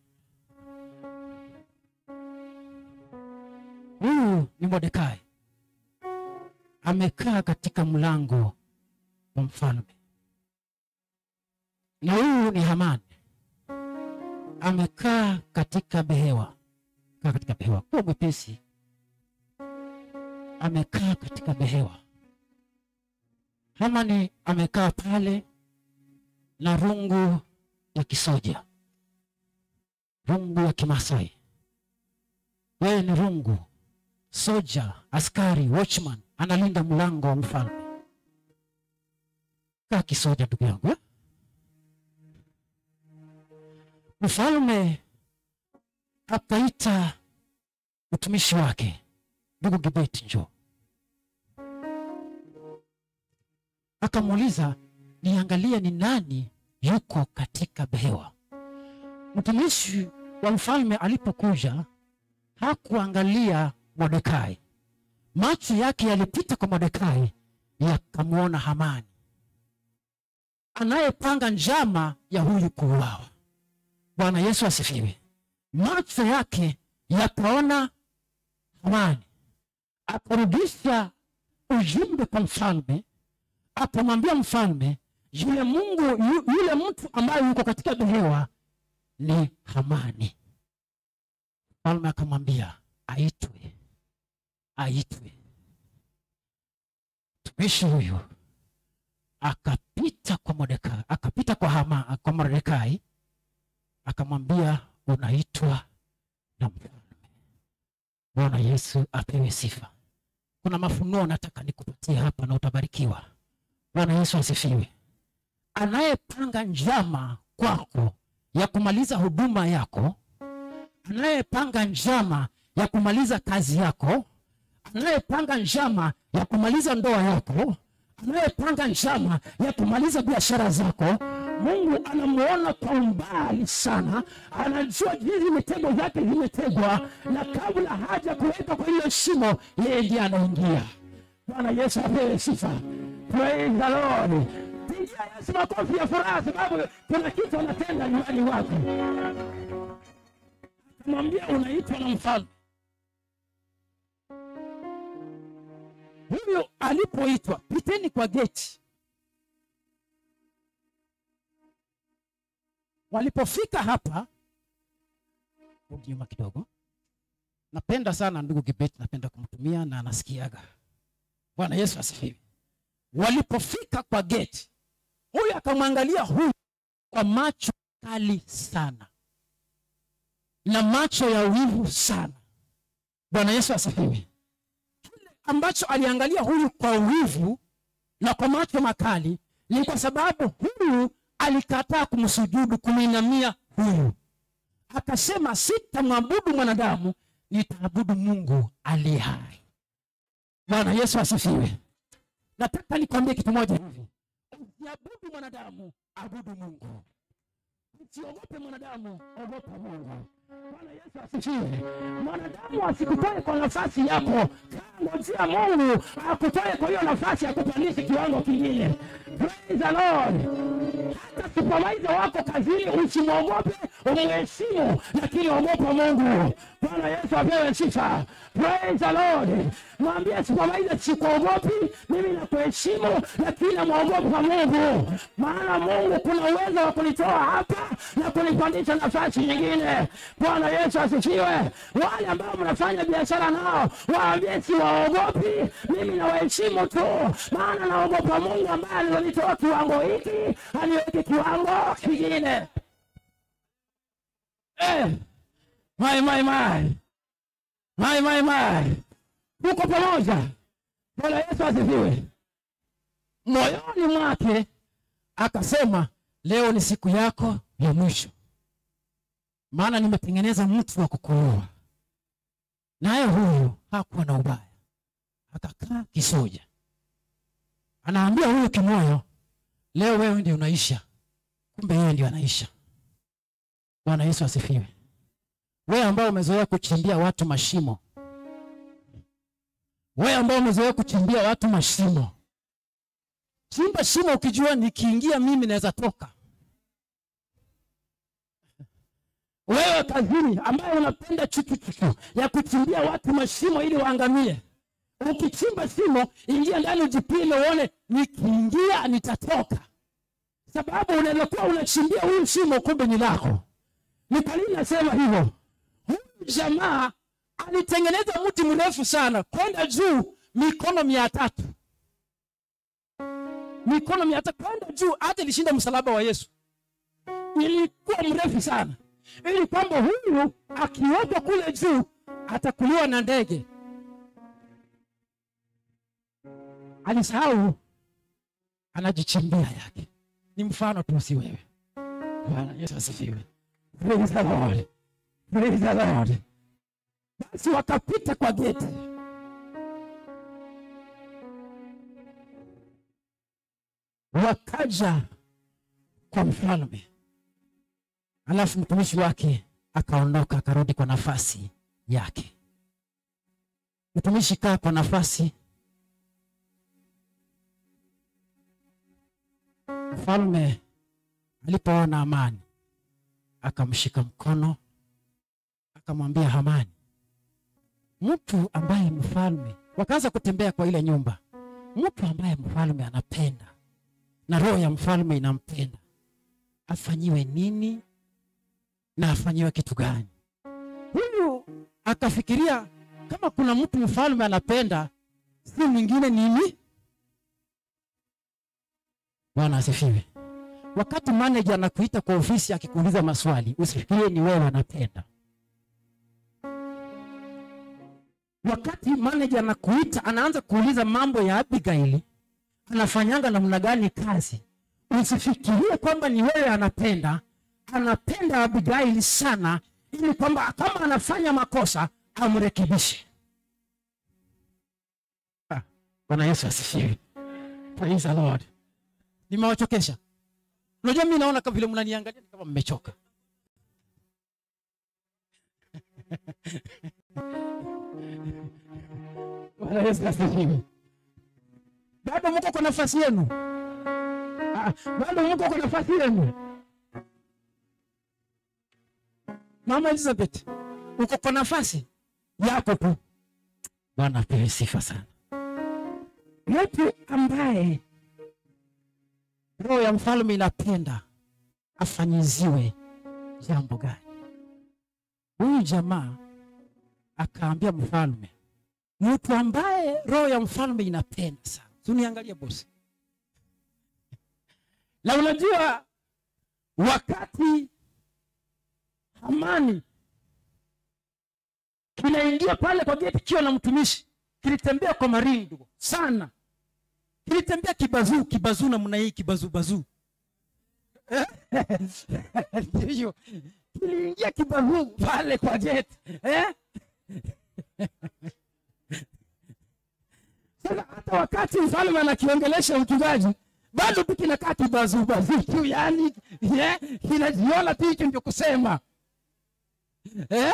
huyu ni modekai amekaa katika mlango wa mfalme na huyu ni hamani amekaa katika behewa kaa katika behewa kuwa mwepesi amekaa katika behewa hamani amekaa pale na rungu ya kisoja rungu ya kimasai wewe ni rungu soja askari watchman analinda mlango wa mfalme kaa kisoja ndugu yangu eh? mfalme akaita mtumishi wake ndugu gibeti njo akamuuliza niangalie ni nani yuko katika behewa mtumishi wa mfalme alipokuja hakuangalia modekai macho yake yalipita kwa modekai yakamwona hamani anayepanga njama ya huyu kuuawa bwana yesu asifiwe macho yake yakaona hamani akarudisha ujumbe kwa mfalme akamwambia mfalme yule mungu yu, yule mtu ambaye yuko katika behewa ni hamani mfalme akamwambia aitwe aitwe mtumishi huyu akapita kwa Mordekai, akapita kwa Hama, kwa Mordekai akamwambia unaitwa na mfalme. Bwana Yesu apewe sifa. Kuna mafunuo nataka nikupatie hapa na utabarikiwa. Bwana Yesu asifiwe. Anayepanga njama kwako ya kumaliza huduma yako, anayepanga njama ya kumaliza kazi yako, anayepanga njama ya kumaliza ndoa yako, anayepanga njama ya kumaliza biashara zako, mungu anamuona kwa umbali sana anajua jinsi mitego zake zimetegwa na kabla haja kuweka kwa hilo shimo yeye ndiye anaingia bwana yesu apewe sifa praise the lord pigia yesu makofi ya furaha sababu kuna kitu anatenda nyumbani wako akamwambia unaitwa na mfalme huyo alipoitwa piteni kwa geti walipofika hapa rudi nyuma kidogo napenda sana ndugu kibeti napenda kumtumia na anasikiaga bwana yesu asifiwe walipofika kwa geti huyu akamwangalia huyu kwa macho kali sana na macho ya wivu sana bwana yesu asifiwe kile ambacho aliangalia huyu kwa wivu na kwa macho makali ni kwa sababu huyu alikataa kumsujudu kumwinamia huyu akasema sitamwabudu mwanadamu nitaabudu mungu aliye hai bwana yesu asifiwe nataka nikwambie kitu moja hivi usiabudu mwanadamu abudu mungu usiogope mwanadamu ogopa mungu bwana yesu asifiwe mwanadamu asikutoe kwa nafasi yako kangojea mungu akutoe kwa hiyo nafasi akupandishe kiwango kingine praise the lord hata supervisor wako kazini usimwogope umheshimu lakini ogopa mungu bwana yesu apewe sifa praise the lord mwambie supervisor sikuogopi mimi nakuheshimu lakini namwogopa mungu maana mungu kuna uwezo wa kunitoa hapa na kunipandisha nafasi nyingine bwana yesu asifiwe wale ambao mnafanya biashara nao waambie siwaogopi mimi nawaheshimu tu maana naogopa mungu ambaye alilonitoa kiwango hiki aniweke kiwango kingine eh, mai mai mai mai mai mai tuko pamoja bwana yesu asifiwe moyoni mwake akasema leo ni siku yako ya mwisho maana nimetengeneza mtu wa kukuua naye huyu hakuwa na ubaya akakaa kisoja anaambia huyu kimoyo leo wewe ndio unaisha kumbe yeye ndio anaisha bwana yesu asifiwe wewe ambao umezoea kuchimbia watu mashimo wewe ambao umezoea kuchimbia watu mashimo chimba shimo ukijua nikiingia mimi naweza toka wewe kazini ambaye unapenda chuchuchuchu ya kuchimbia watu mashimo ili waangamie ukichimba shimo ingia ndani ujipime uone nikiingia nitatoka sababu unaweza kuwa unachimbia huyu shimo kumbe ni lako ni kwa nini nasema hivyo huyu jamaa alitengeneza mti mrefu sana kwenda juu mikono mia tatu mikono mia tatu kwenda juu hata ilishinda msalaba wa yesu ilikuwa mrefu sana ili kwamba huyu akiwekwa kule juu atakuliwa na ndege alisahau anajichimbia yake ni mfano tu si wewe bwana yesu asifiwe praise the lord praise the lord basi wakapita kwa geti wakaja kwa mfalme alafu mtumishi wake akaondoka akarudi kwa nafasi yake mtumishi kaa kwa nafasi mfalme alipoona amani akamshika mkono akamwambia hamani mtu ambaye mfalme wakaanza kutembea kwa ile nyumba mtu ambaye mfalme anapenda na roho ya mfalme inampenda afanyiwe nini na afanyiwe kitu gani huyu akafikiria kama kuna mtu mfalme anapenda si mwingine nini bwana asifiwe wakati manager anakuita kwa ofisi akikuuliza maswali usifikirie ni wewe anapenda wakati manager anakuita anaanza kuuliza mambo ya abigaili anafanyanga namna gani kazi usifikirie kwamba ni wewe anapenda anapenda abigaili sana ili kwamba kama anafanya makosa amrekebishe Ah, bwana yesu asifiwe praise the lord nimewachokesha unajua mi naona kama vile mnaniangalia ni kama mmechoka Bwana Yesu asifiwe. bado mko kwa nafasi yenu Ah, bado mko kwa nafasi yenu mama elizabeth uko kwa nafasi yako tu bwana apewe sifa sana mtu ambaye roho ya mfalme inapenda afanyiziwe jambo gani huyu jamaa akaambia mfalme mtu ambaye roho ya mfalme inapenda sana tuniangalie bosi na unajua wakati hamani kinaingia pale kwa geti kiwa na mtumishi kilitembea kwa maringo sana kilitembea kibazuu kibazuu namna hii kibazuu bazuu ndivyo kiliingia kibazuu pale kwa geti eh? sasa hata wakati mfalme anakiongelesha mchungaji bado tu kinakaa kibazubazuu tu yani yeah, kinajiona tu hicho ndio kusema eh?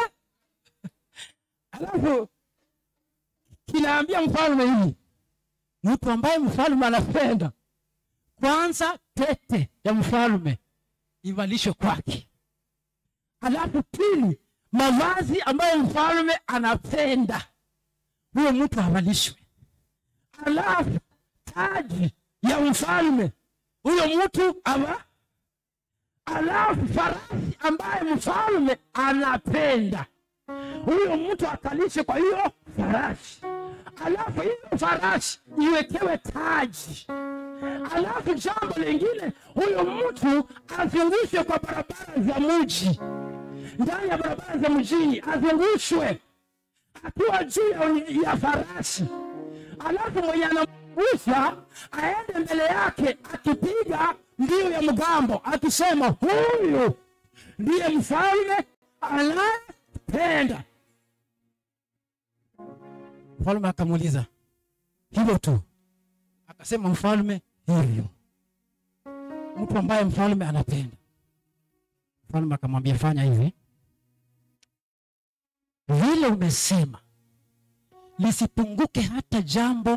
alafu kinaambia mfalme hivi mtu ambaye mfalme anapenda kwanza pete ya mfalme ivalishwe kwake alafu pili mavazi ambayo mfalme anapenda huyo mtu avalishwe alafu taji ya mfalme huyo mtu ava alafu farasi ambaye mfalme anapenda huyo mtu akalishe kwa hiyo farasi alafu hiyo farasi iwekewe taji alafu jambo lingine huyo mtu azungushwe kwa barabara za mji ndani ya barabara za mjini azungushwe akiwa juu ya, ya farasi alafu mwenye anamgusha aende mbele yake akipiga mbio ya mgambo akisema huyu ndiye mfalme anayependa mfalme akamuuliza hivyo tu akasema mfalme hivyo mtu ambaye mfalme anapenda mfalme akamwambia fanya hivi vile umesema lisipunguke hata jambo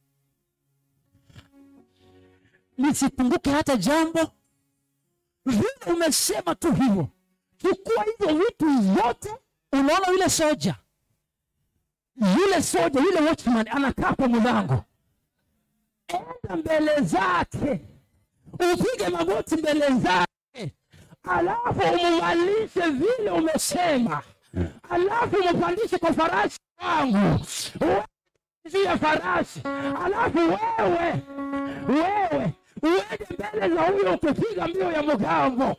lisipunguke hata jambo vile umesema tu hivyo chukua hizo vitu zote unaona yule soja yule soja yule watchman anakaa kwa mlango enda mbele zake upige magoti mbele zake alafu umuvalishe vile umesema alafu umupandishe kwa farasi wangu Wewe juu ya farasi alafu wewe wewe uende mbele za huyo ukipiga mbio ya mgambo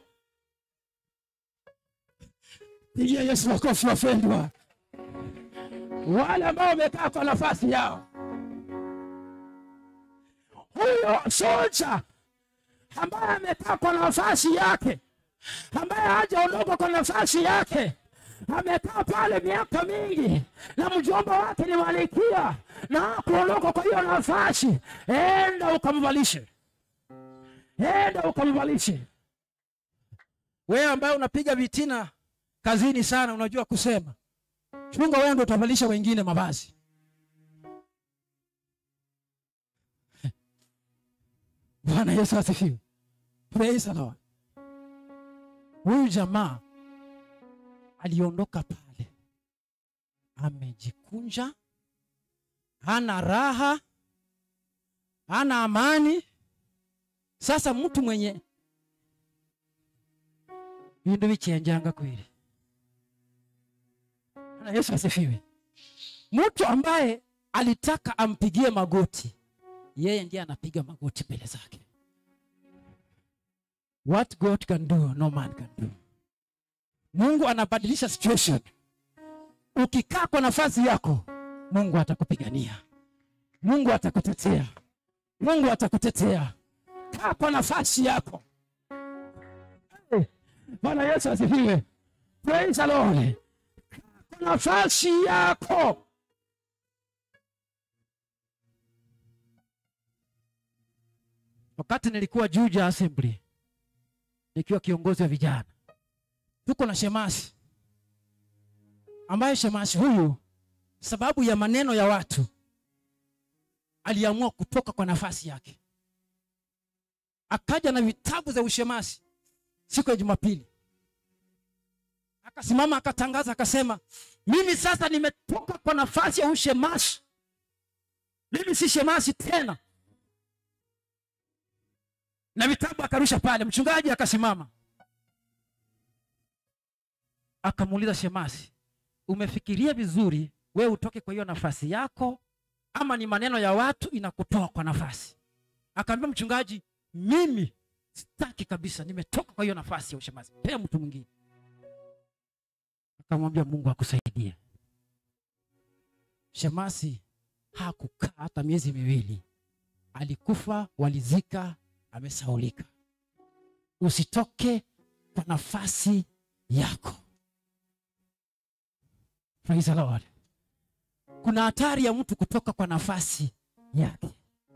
pigia yesu makofi wapendwa wale ambao wamekaa kwa nafasi yao huyo soja ambaye amekaa kwa nafasi yake ambaye hajaondoka kwa nafasi yake amekaa pale miaka mingi na mjomba wake ni malikia na kuondoka kwa hiyo nafasi enda ukamvalishe enda ukamvalishe wewe ambaye unapiga vitina kazini sana unajua kusema chunga wewe ndo utavalisha wengine mavazi bwana yesu asifiwe praise the lord huyu jamaa aliondoka pale amejikunja hana raha hana amani sasa mtu mwenye vindu vichenjanga kweli Bwana yesu asifiwe mtu ambaye alitaka ampigie magoti yeye ndiye anapiga magoti mbele zake what god can do no man can do mungu anabadilisha situation ukikaa kwa nafasi yako mungu atakupigania mungu atakutetea mungu atakutetea kaa kwa nafasi yako Eh, bwana yesu asifiwe praise the lord kaa kwa nafasi yako wakati nilikuwa juja assembly nikiwa kiongozi wa vijana tuko na shemasi ambaye shemasi huyu sababu ya maneno ya watu aliamua kutoka kwa nafasi yake akaja na vitabu za ushemasi siku ya jumapili akasimama akatangaza akasema mimi sasa nimetoka kwa nafasi ya ushemasi mimi si shemasi tena na vitabu akarusha pale mchungaji akasimama akamuuliza shemasi umefikiria vizuri wewe utoke kwa hiyo nafasi yako ama ni maneno ya watu inakutoa kwa nafasi akaambia mchungaji mimi sitaki kabisa nimetoka kwa hiyo nafasi ya ushemasi pea mtu mwingine akamwambia mungu akusaidie shemasi hakukaa hata miezi miwili alikufa walizika amesaulika usitoke kwa nafasi yako Praise the Lord. kuna hatari ya mtu kutoka kwa nafasi yake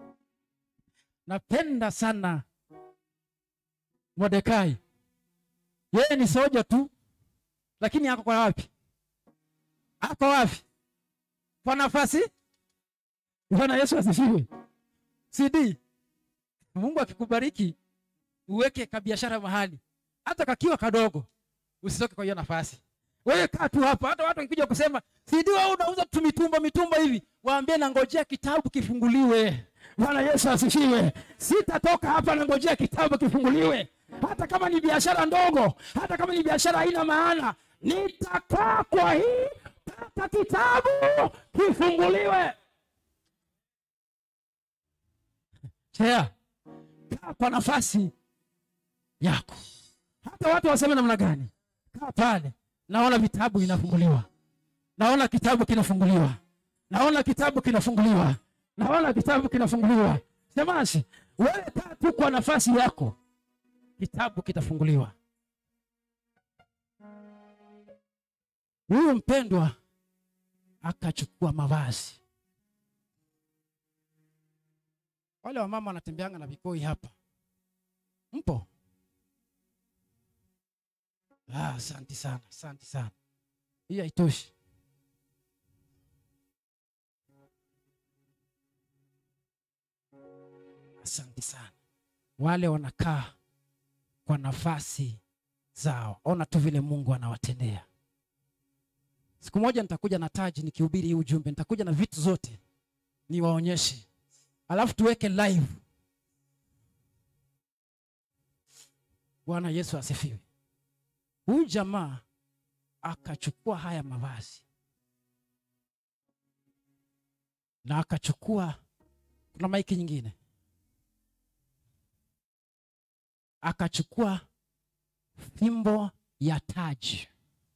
napenda sana mordekai yeye ni soja tu lakini ako kwa wapi ako wapi kwa nafasi bwana yesu asifiwe cd mungu akikubariki uweke kabiashara mahali hata kakiwa kadogo usitoke kwa hiyo nafasi wewe kaa tu hapa hata watu wakikuja kusema cd wewe unauza tu mitumba mitumba hivi waambie nangojea kitabu kifunguliwe bwana yesu asifiwe sitatoka hapa nangojea kitabu kifunguliwe hata kama ni biashara ndogo hata kama ni biashara haina maana nitakaa kwa hii mpaka kitabu kifunguliwe chea kaa kwa nafasi yako hata watu waseme namna gani kaa pale naona vitabu vinafunguliwa naona kitabu kinafunguliwa naona kitabu kinafunguliwa naona kitabu kinafunguliwa semasi wewe kaa tu kwa nafasi yako kitabu kitafunguliwa huyu mpendwa akachukua mavazi wale wamama wanatembeanga na vikoi hapa mpo Ah, asante sana asante sana hii haitoshi asante sana wale wanakaa kwa nafasi zao ona tu vile mungu anawatendea siku moja nitakuja na taji nikihubiri hii ujumbe nitakuja na vitu zote niwaonyeshe alafu tuweke live bwana yesu asifiwe huyu jamaa akachukua haya mavazi na akachukua kuna maiki nyingine akachukua fimbo ya taji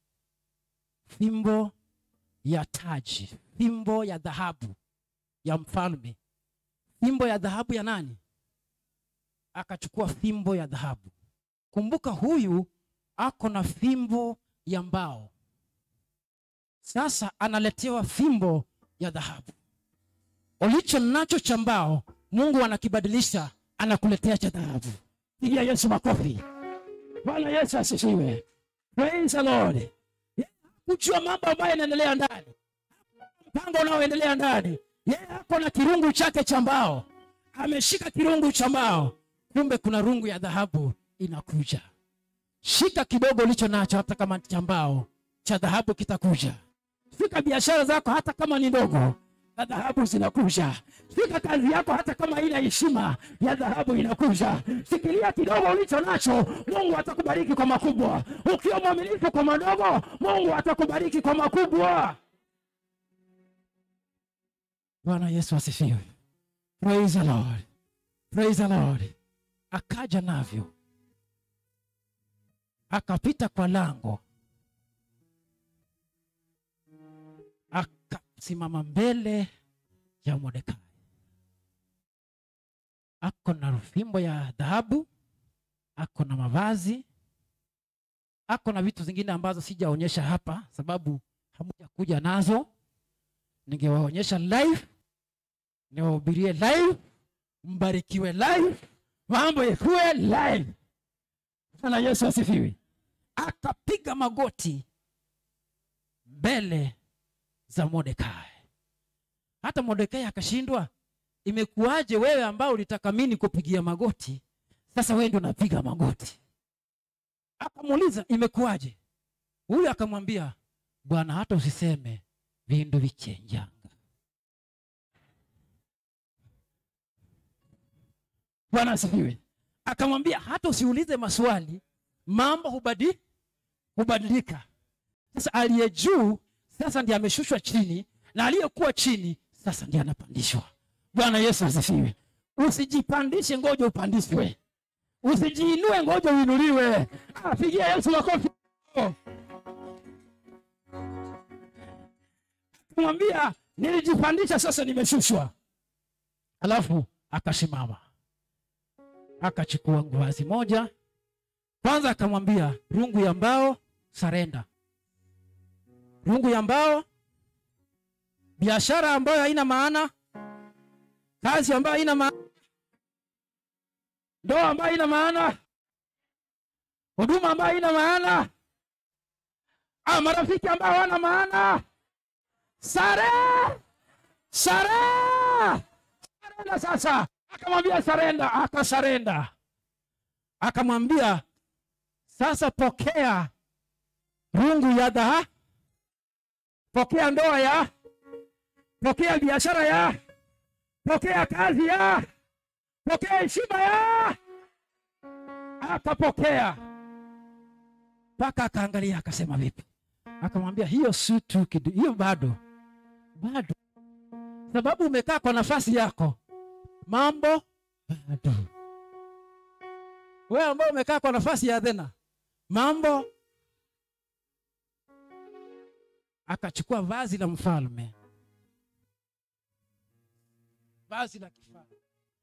fimbo ya taji fimbo ya dhahabu ya mfalme fimbo ya dhahabu ya nani akachukua fimbo ya dhahabu kumbuka huyu ako na fimbo ya mbao sasa analetewa fimbo ya dhahabu ulicho nacho cha mbao mungu anakibadilisha anakuletea cha dhahabu pigia yesu makofi bwana yesu asifiwe praise the lord kujua mambo ambayo yanaendelea ndani mpango unaoendelea ndani yeye ako na kirungu chake cha mbao ameshika kirungu cha mbao kumbe kuna rungu ya dhahabu inakuja shika kidogo ulicho nacho hata kama cha mbao cha dhahabu kitakuja fika biashara zako hata kama ni ndogo na dhahabu zinakuja fika kazi yako hata kama ina heshima ya dhahabu inakuja shikilia kidogo ulicho nacho mungu atakubariki kwa makubwa ukiwa mwaminifu kwa madogo mungu atakubariki kwa makubwa bwana yesu asifiwe praise the lord praise the lord akaja navyo akapita kwa lango akasimama mbele ya Mordekai. Ako na fimbo ya dhahabu, ako na mavazi, ako na vitu zingine ambazo sijaonyesha hapa sababu hamuja kuja nazo. Ningewaonyesha live, niwahubirie live, mbarikiwe live, mambo yakuwe live. na yesu asifiwe akapiga magoti mbele za mordekai hata mordekai akashindwa imekuwaje wewe ambao ulitaka mini kupigia magoti sasa wewe ndio unapiga magoti akamuuliza imekuwaje huyu akamwambia bwana hata usiseme vindu vichenjanga bwana asifiwe akamwambia hata usiulize maswali mambo hubadi hubadilika sasa aliye juu sasa ndiye ameshushwa chini na aliyekuwa chini sasa ndiye anapandishwa bwana yesu asifiwe usijipandishe ngoja upandishwe usijiinue ngoja uinuliwe apigia yesu makofi kumwambia nilijipandisha sasa nimeshushwa alafu akasimama akachukua vazi moja kwanza akamwambia rungu ya mbao sarenda rungu ya mbao biashara ambayo haina maana kazi ambayo haina maana ndoa ambayo haina maana huduma ambayo haina maana ah, marafiki ambao hawana maana sare sare sarenda sasa akamwambia sarenda akasarenda akamwambia sasa pokea rungu ya dhaha pokea ndoa ya pokea biashara ya pokea kazi ya pokea heshima ya akapokea mpaka akaangalia akasema vipi akamwambia hiyo si tu kidu hiyo bado bado sababu umekaa kwa nafasi yako mambo bado wewe ambao umekaa kwa nafasi ya dhena mambo akachukua vazi la mfalme vazi la kifalme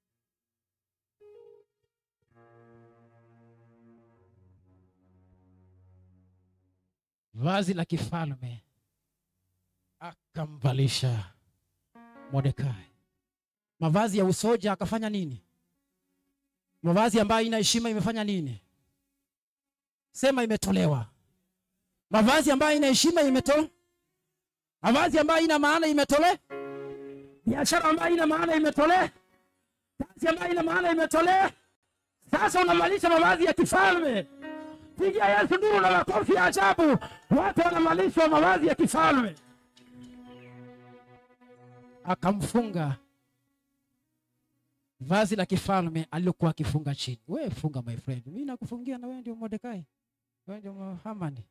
vazi la kifalme akamvalisha Mordekai. Mavazi ya usoja akafanya nini? Mavazi ambayo ina heshima imefanya nini? Sema imetolewa. Mavazi ambayo ina heshima imetolewa. Mavazi ambayo ina maana imetolewa. Biashara ambayo ina maana imetolewa. Kazi ambayo ina maana imetolewa. Sasa unamalisha mavazi ya kifalme. Pigia Yesu nduru na makofi ya ajabu. Watu wanamalishwa mavazi ya kifalme. Akamfunga vazi la kifalme alilokuwa akifunga chini. Wewe funga my friend, mimi nakufungia na wewe ndio Mordekai, wewe ndio Hamani.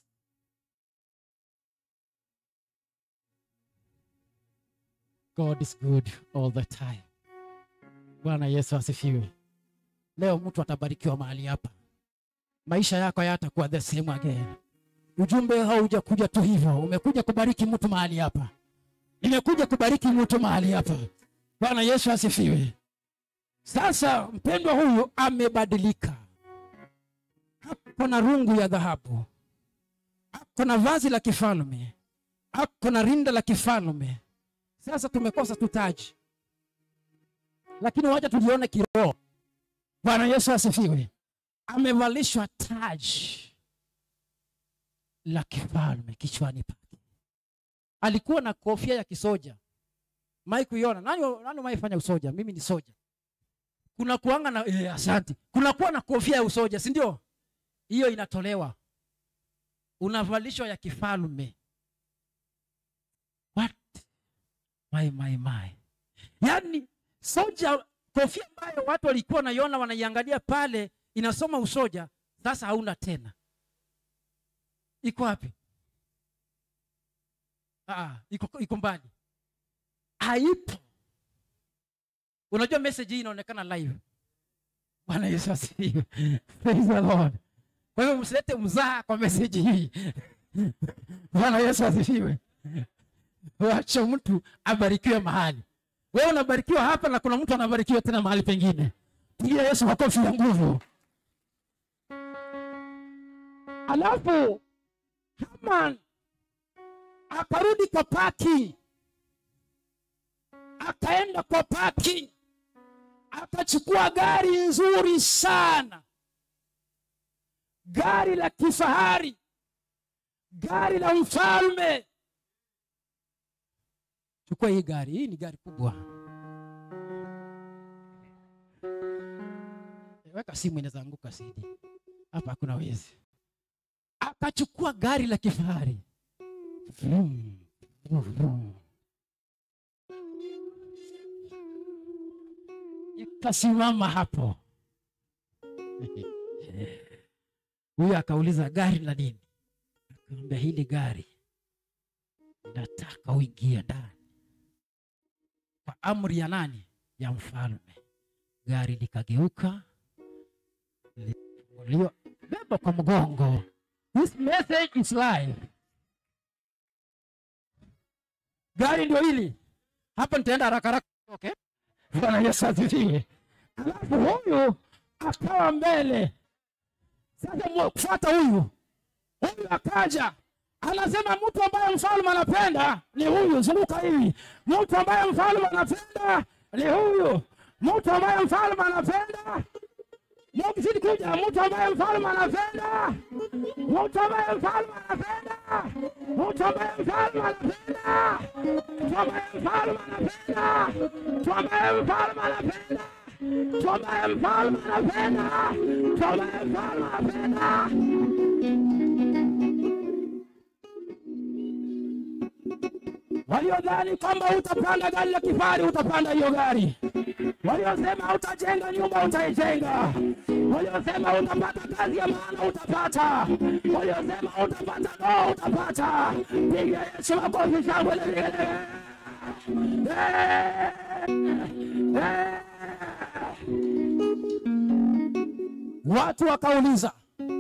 God is good all the time. Bwana Yesu asifiwe. Leo mtu atabarikiwa mahali hapa, maisha yako hayatakuwa the same again. Ujumbe haujakuja tu hivyo, umekuja kubariki mtu mahali hapa, nimekuja kubariki mtu mahali hapa. Bwana Yesu asifiwe. Sasa mpendwa huyu amebadilika, ako na rungu ya dhahabu, ako na vazi la kifalme, ako na rinda la kifalme. Sasa tumekosa tu taji, lakini wacha tulione kiroho. Bwana Yesu asifiwe. Amevalishwa taji la kifalme kichwani pake. Alikuwa na kofia ya kisoja. Mai kuiona nani, nani maifanya usoja? Mimi ni soja. Kuna kuanga na eh, asante. Kuna kuwa na kofia ya usoja, si ndio? Hiyo inatolewa, unavalishwa ya kifalme. What? My, my, my. Yaani soja, kofia ambayo watu walikuwa wanaiona wanaiangalia pale inasoma usoja, sasa hauna tena. Iko wapi? Ah, iko, iko mbali, haipo. Unajua message hii inaonekana live. Bwana Yesu asifiwe. Praise the Lord. Kwa hivyo msilete mzaha kwa message hii. Bwana Yesu asifiwe. Wacha mtu abarikiwe mahali. Wewe unabarikiwa hapa na kuna mtu anabarikiwa tena mahali pengine. Pigia Yesu makofi ya nguvu. Alafu Haman akarudi kwa parking, akaenda kwa parking, akachukua gari nzuri sana, gari la kifahari gari la mfalme chukua hii gari hii ni gari kubwa weka simu inaweza anguka sidi hapa hakuna wezi akachukua gari la kifahari Vroom, vroom, vroom. ikasimama hapo huyu akauliza gari la nini akamwambia hili gari nataka uingie ndani kwa amri ya nani ya mfalme gari likageuka lifunguliwa beba kwa mgongo this message is live gari ndio hili hapa nitaenda haraka haraka okay? bwana yesu asifiwe alafu huyu akawa mbele sasa mu- kufuata huyu huyu akaja anasema mtu ambaye mfalme anapenda ni huyu zunguka hivi mtu ambaye mfalme anapenda ni huyu mtu ambaye mfalme anapenda mukizidi kuja mtu ambaye mfalme anapenda mtu ambaye mfalme anapenda mtu ambaye mfalme anapenda mtu ambaye mfalme anapenda mtu ambaye mfalme anapenda mtu ambaye mfalme anapenda mtu ambaye mfalme anapenda waliodhani kwamba utapanda gari la kifahari utapanda hiyo gari waliosema utajenga nyumba utaijenga waliosema utapata kazi ya maana utapata waliosema utapata ndoa utapata piga yesu makofi shangwe na vigelegele. Eh, eh. watu wakauliza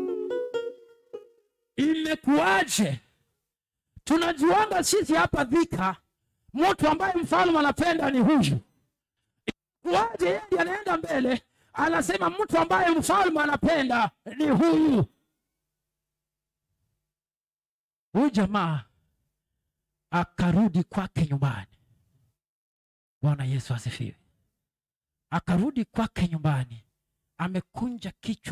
imekuwaje tunajuanga sisi hapa dhika mtu ambaye mfalme anapenda ni huyu kuwaje yeye ndiye anaenda mbele anasema mtu ambaye mfalme anapenda ni huyu huyu jamaa akarudi kwake nyumbani bwana yesu asifiwe akarudi kwake nyumbani amekunja kichwa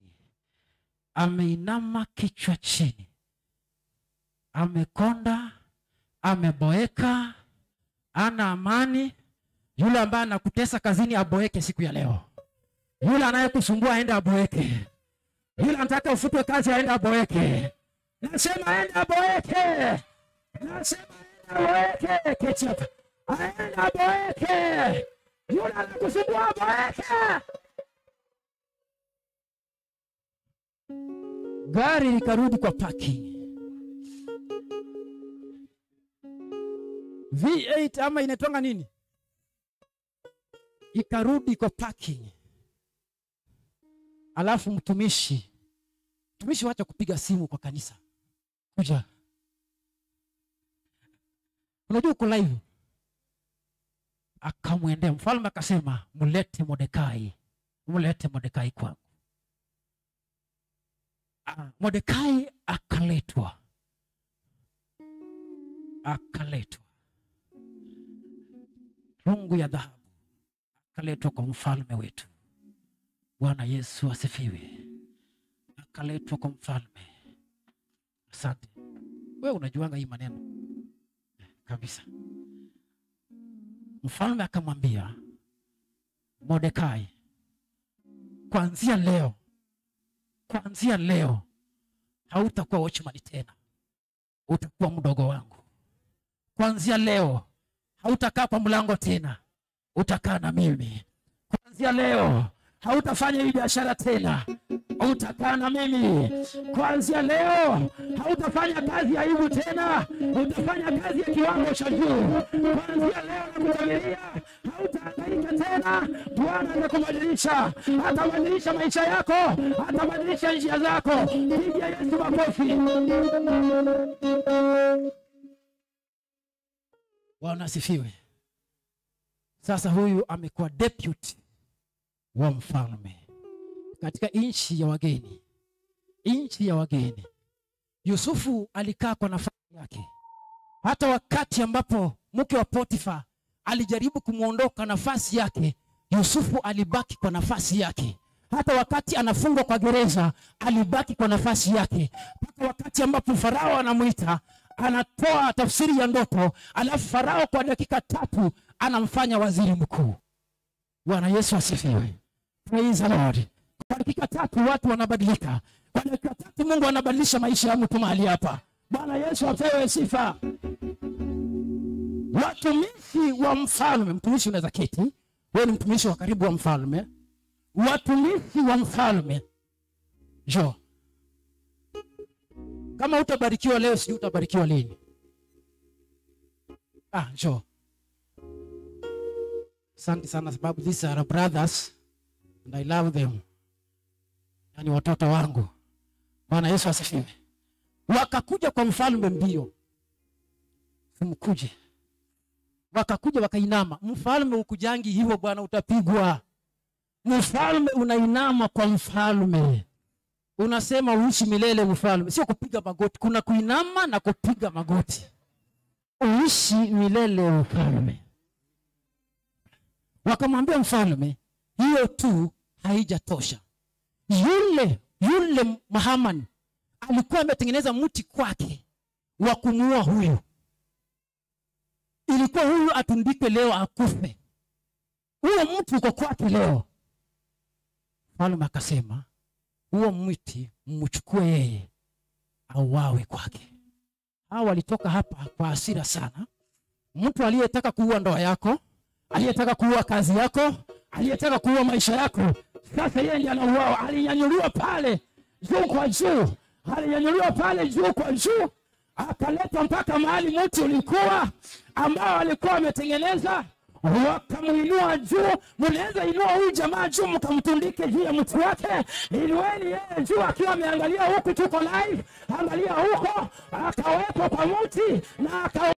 ameinama kichwa chini amekonda ameboeka ana amani yule ambaye anakutesa kazini aboeke siku ya leo yule anayekusumbua aende aboeke yule anataka ufutwe kazi aende aboeke nasema aende aboeke nasema aende aboeke ketchup aende aboeke yule anakusumbua aboeke gari likarudi kwa parking V8 ama inaitwanga nini? Ikarudi kwa parking. Alafu mtumishi mtumishi, wacha kupiga simu kwa kanisa, kuja. Unajua uko live. Akamwendea mfalme akasema, mlete Mordekai, mlete Mordekai kwangu. Ah, Mordekai akaletwa, akaletwa rungu ya dhahabu akaletwa kwa mfalme wetu. Bwana Yesu asifiwe. Akaletwa kwa mfalme. Asante. Wewe unajuanga hii maneno kabisa. Mfalme akamwambia Mordekai, kuanzia leo, kuanzia leo hautakuwa watchman tena, utakuwa mdogo wangu. Kuanzia leo hautakaa kwa mlango tena, utakaa na mimi. Kuanzia leo hautafanya hii biashara tena, utakaa na mimi. Kuanzia leo hautafanya kazi ya aibu tena, utafanya kazi ya kiwango cha juu. Kuanzia leo nakutabiria, hautahangaika tena. Bwana atakubadilisha, atabadilisha maisha yako, atabadilisha njia zako. Pigia Yesu makofi. Bwana asifiwe. Sasa huyu amekuwa deputy wa mfalme katika nchi ya wageni, nchi ya wageni. Yusufu alikaa kwa nafasi yake, hata wakati ambapo mke wa Potifa alijaribu kumwondoka nafasi yake, Yusufu alibaki kwa nafasi yake. hata wakati anafungwa kwa gereza alibaki kwa nafasi yake mpaka wakati ambapo farao anamwita anatoa tafsiri ya ndoto alafu farao kwa dakika tatu anamfanya waziri mkuu bwana yesu asifiwe praise the lord kwa dakika tatu watu wanabadilika kwa dakika tatu mungu anabadilisha maisha ya mtu mahali hapa bwana yesu apewe sifa watumishi wa mfalme mtumishi unaweza keti wewe ni mtumishi wa karibu wa mfalme watumishi wa mfalme jo kama utabarikiwa leo sijui utabarikiwa lini ah jo asante sana sababu these are brothers and i love them yani watoto wangu bwana yesu asifiwe wakakuja kwa mfalme mbio simkuje wakakuja wakainama mfalme ukujangi hivyo bwana utapigwa mfalme unainama kwa mfalme unasema uishi milele mfalme sio kupiga magoti kuna kuinama na kupiga magoti uishi milele mfalme wakamwambia mfalme hiyo tu haijatosha yule yule mahamani alikuwa ametengeneza mti kwake wa kumuua huyu ilikuwa huyu atundikwe leo akufe huo mtu uko kwake leo mfalme akasema huo mti mchukue yeye auawe kwake hawa walitoka hapa kwa hasira sana mtu aliyetaka kuua ndoa yako aliyetaka kuua kazi yako aliyetaka kuua maisha yako sasa yeye ndiye anauawa alinyanyuliwa pale juu kwa juu alinyanyuliwa pale juu kwa juu akaletwa mpaka mahali mti ulikuwa ambao alikuwa ametengeneza wakamuinua juu mnaweza inua huyu jamaa juu mkamtundike juu ya mti wake inueni yeye juu akiwa ameangalia huku tuko live angalia huko akawekwa kwa mti na aka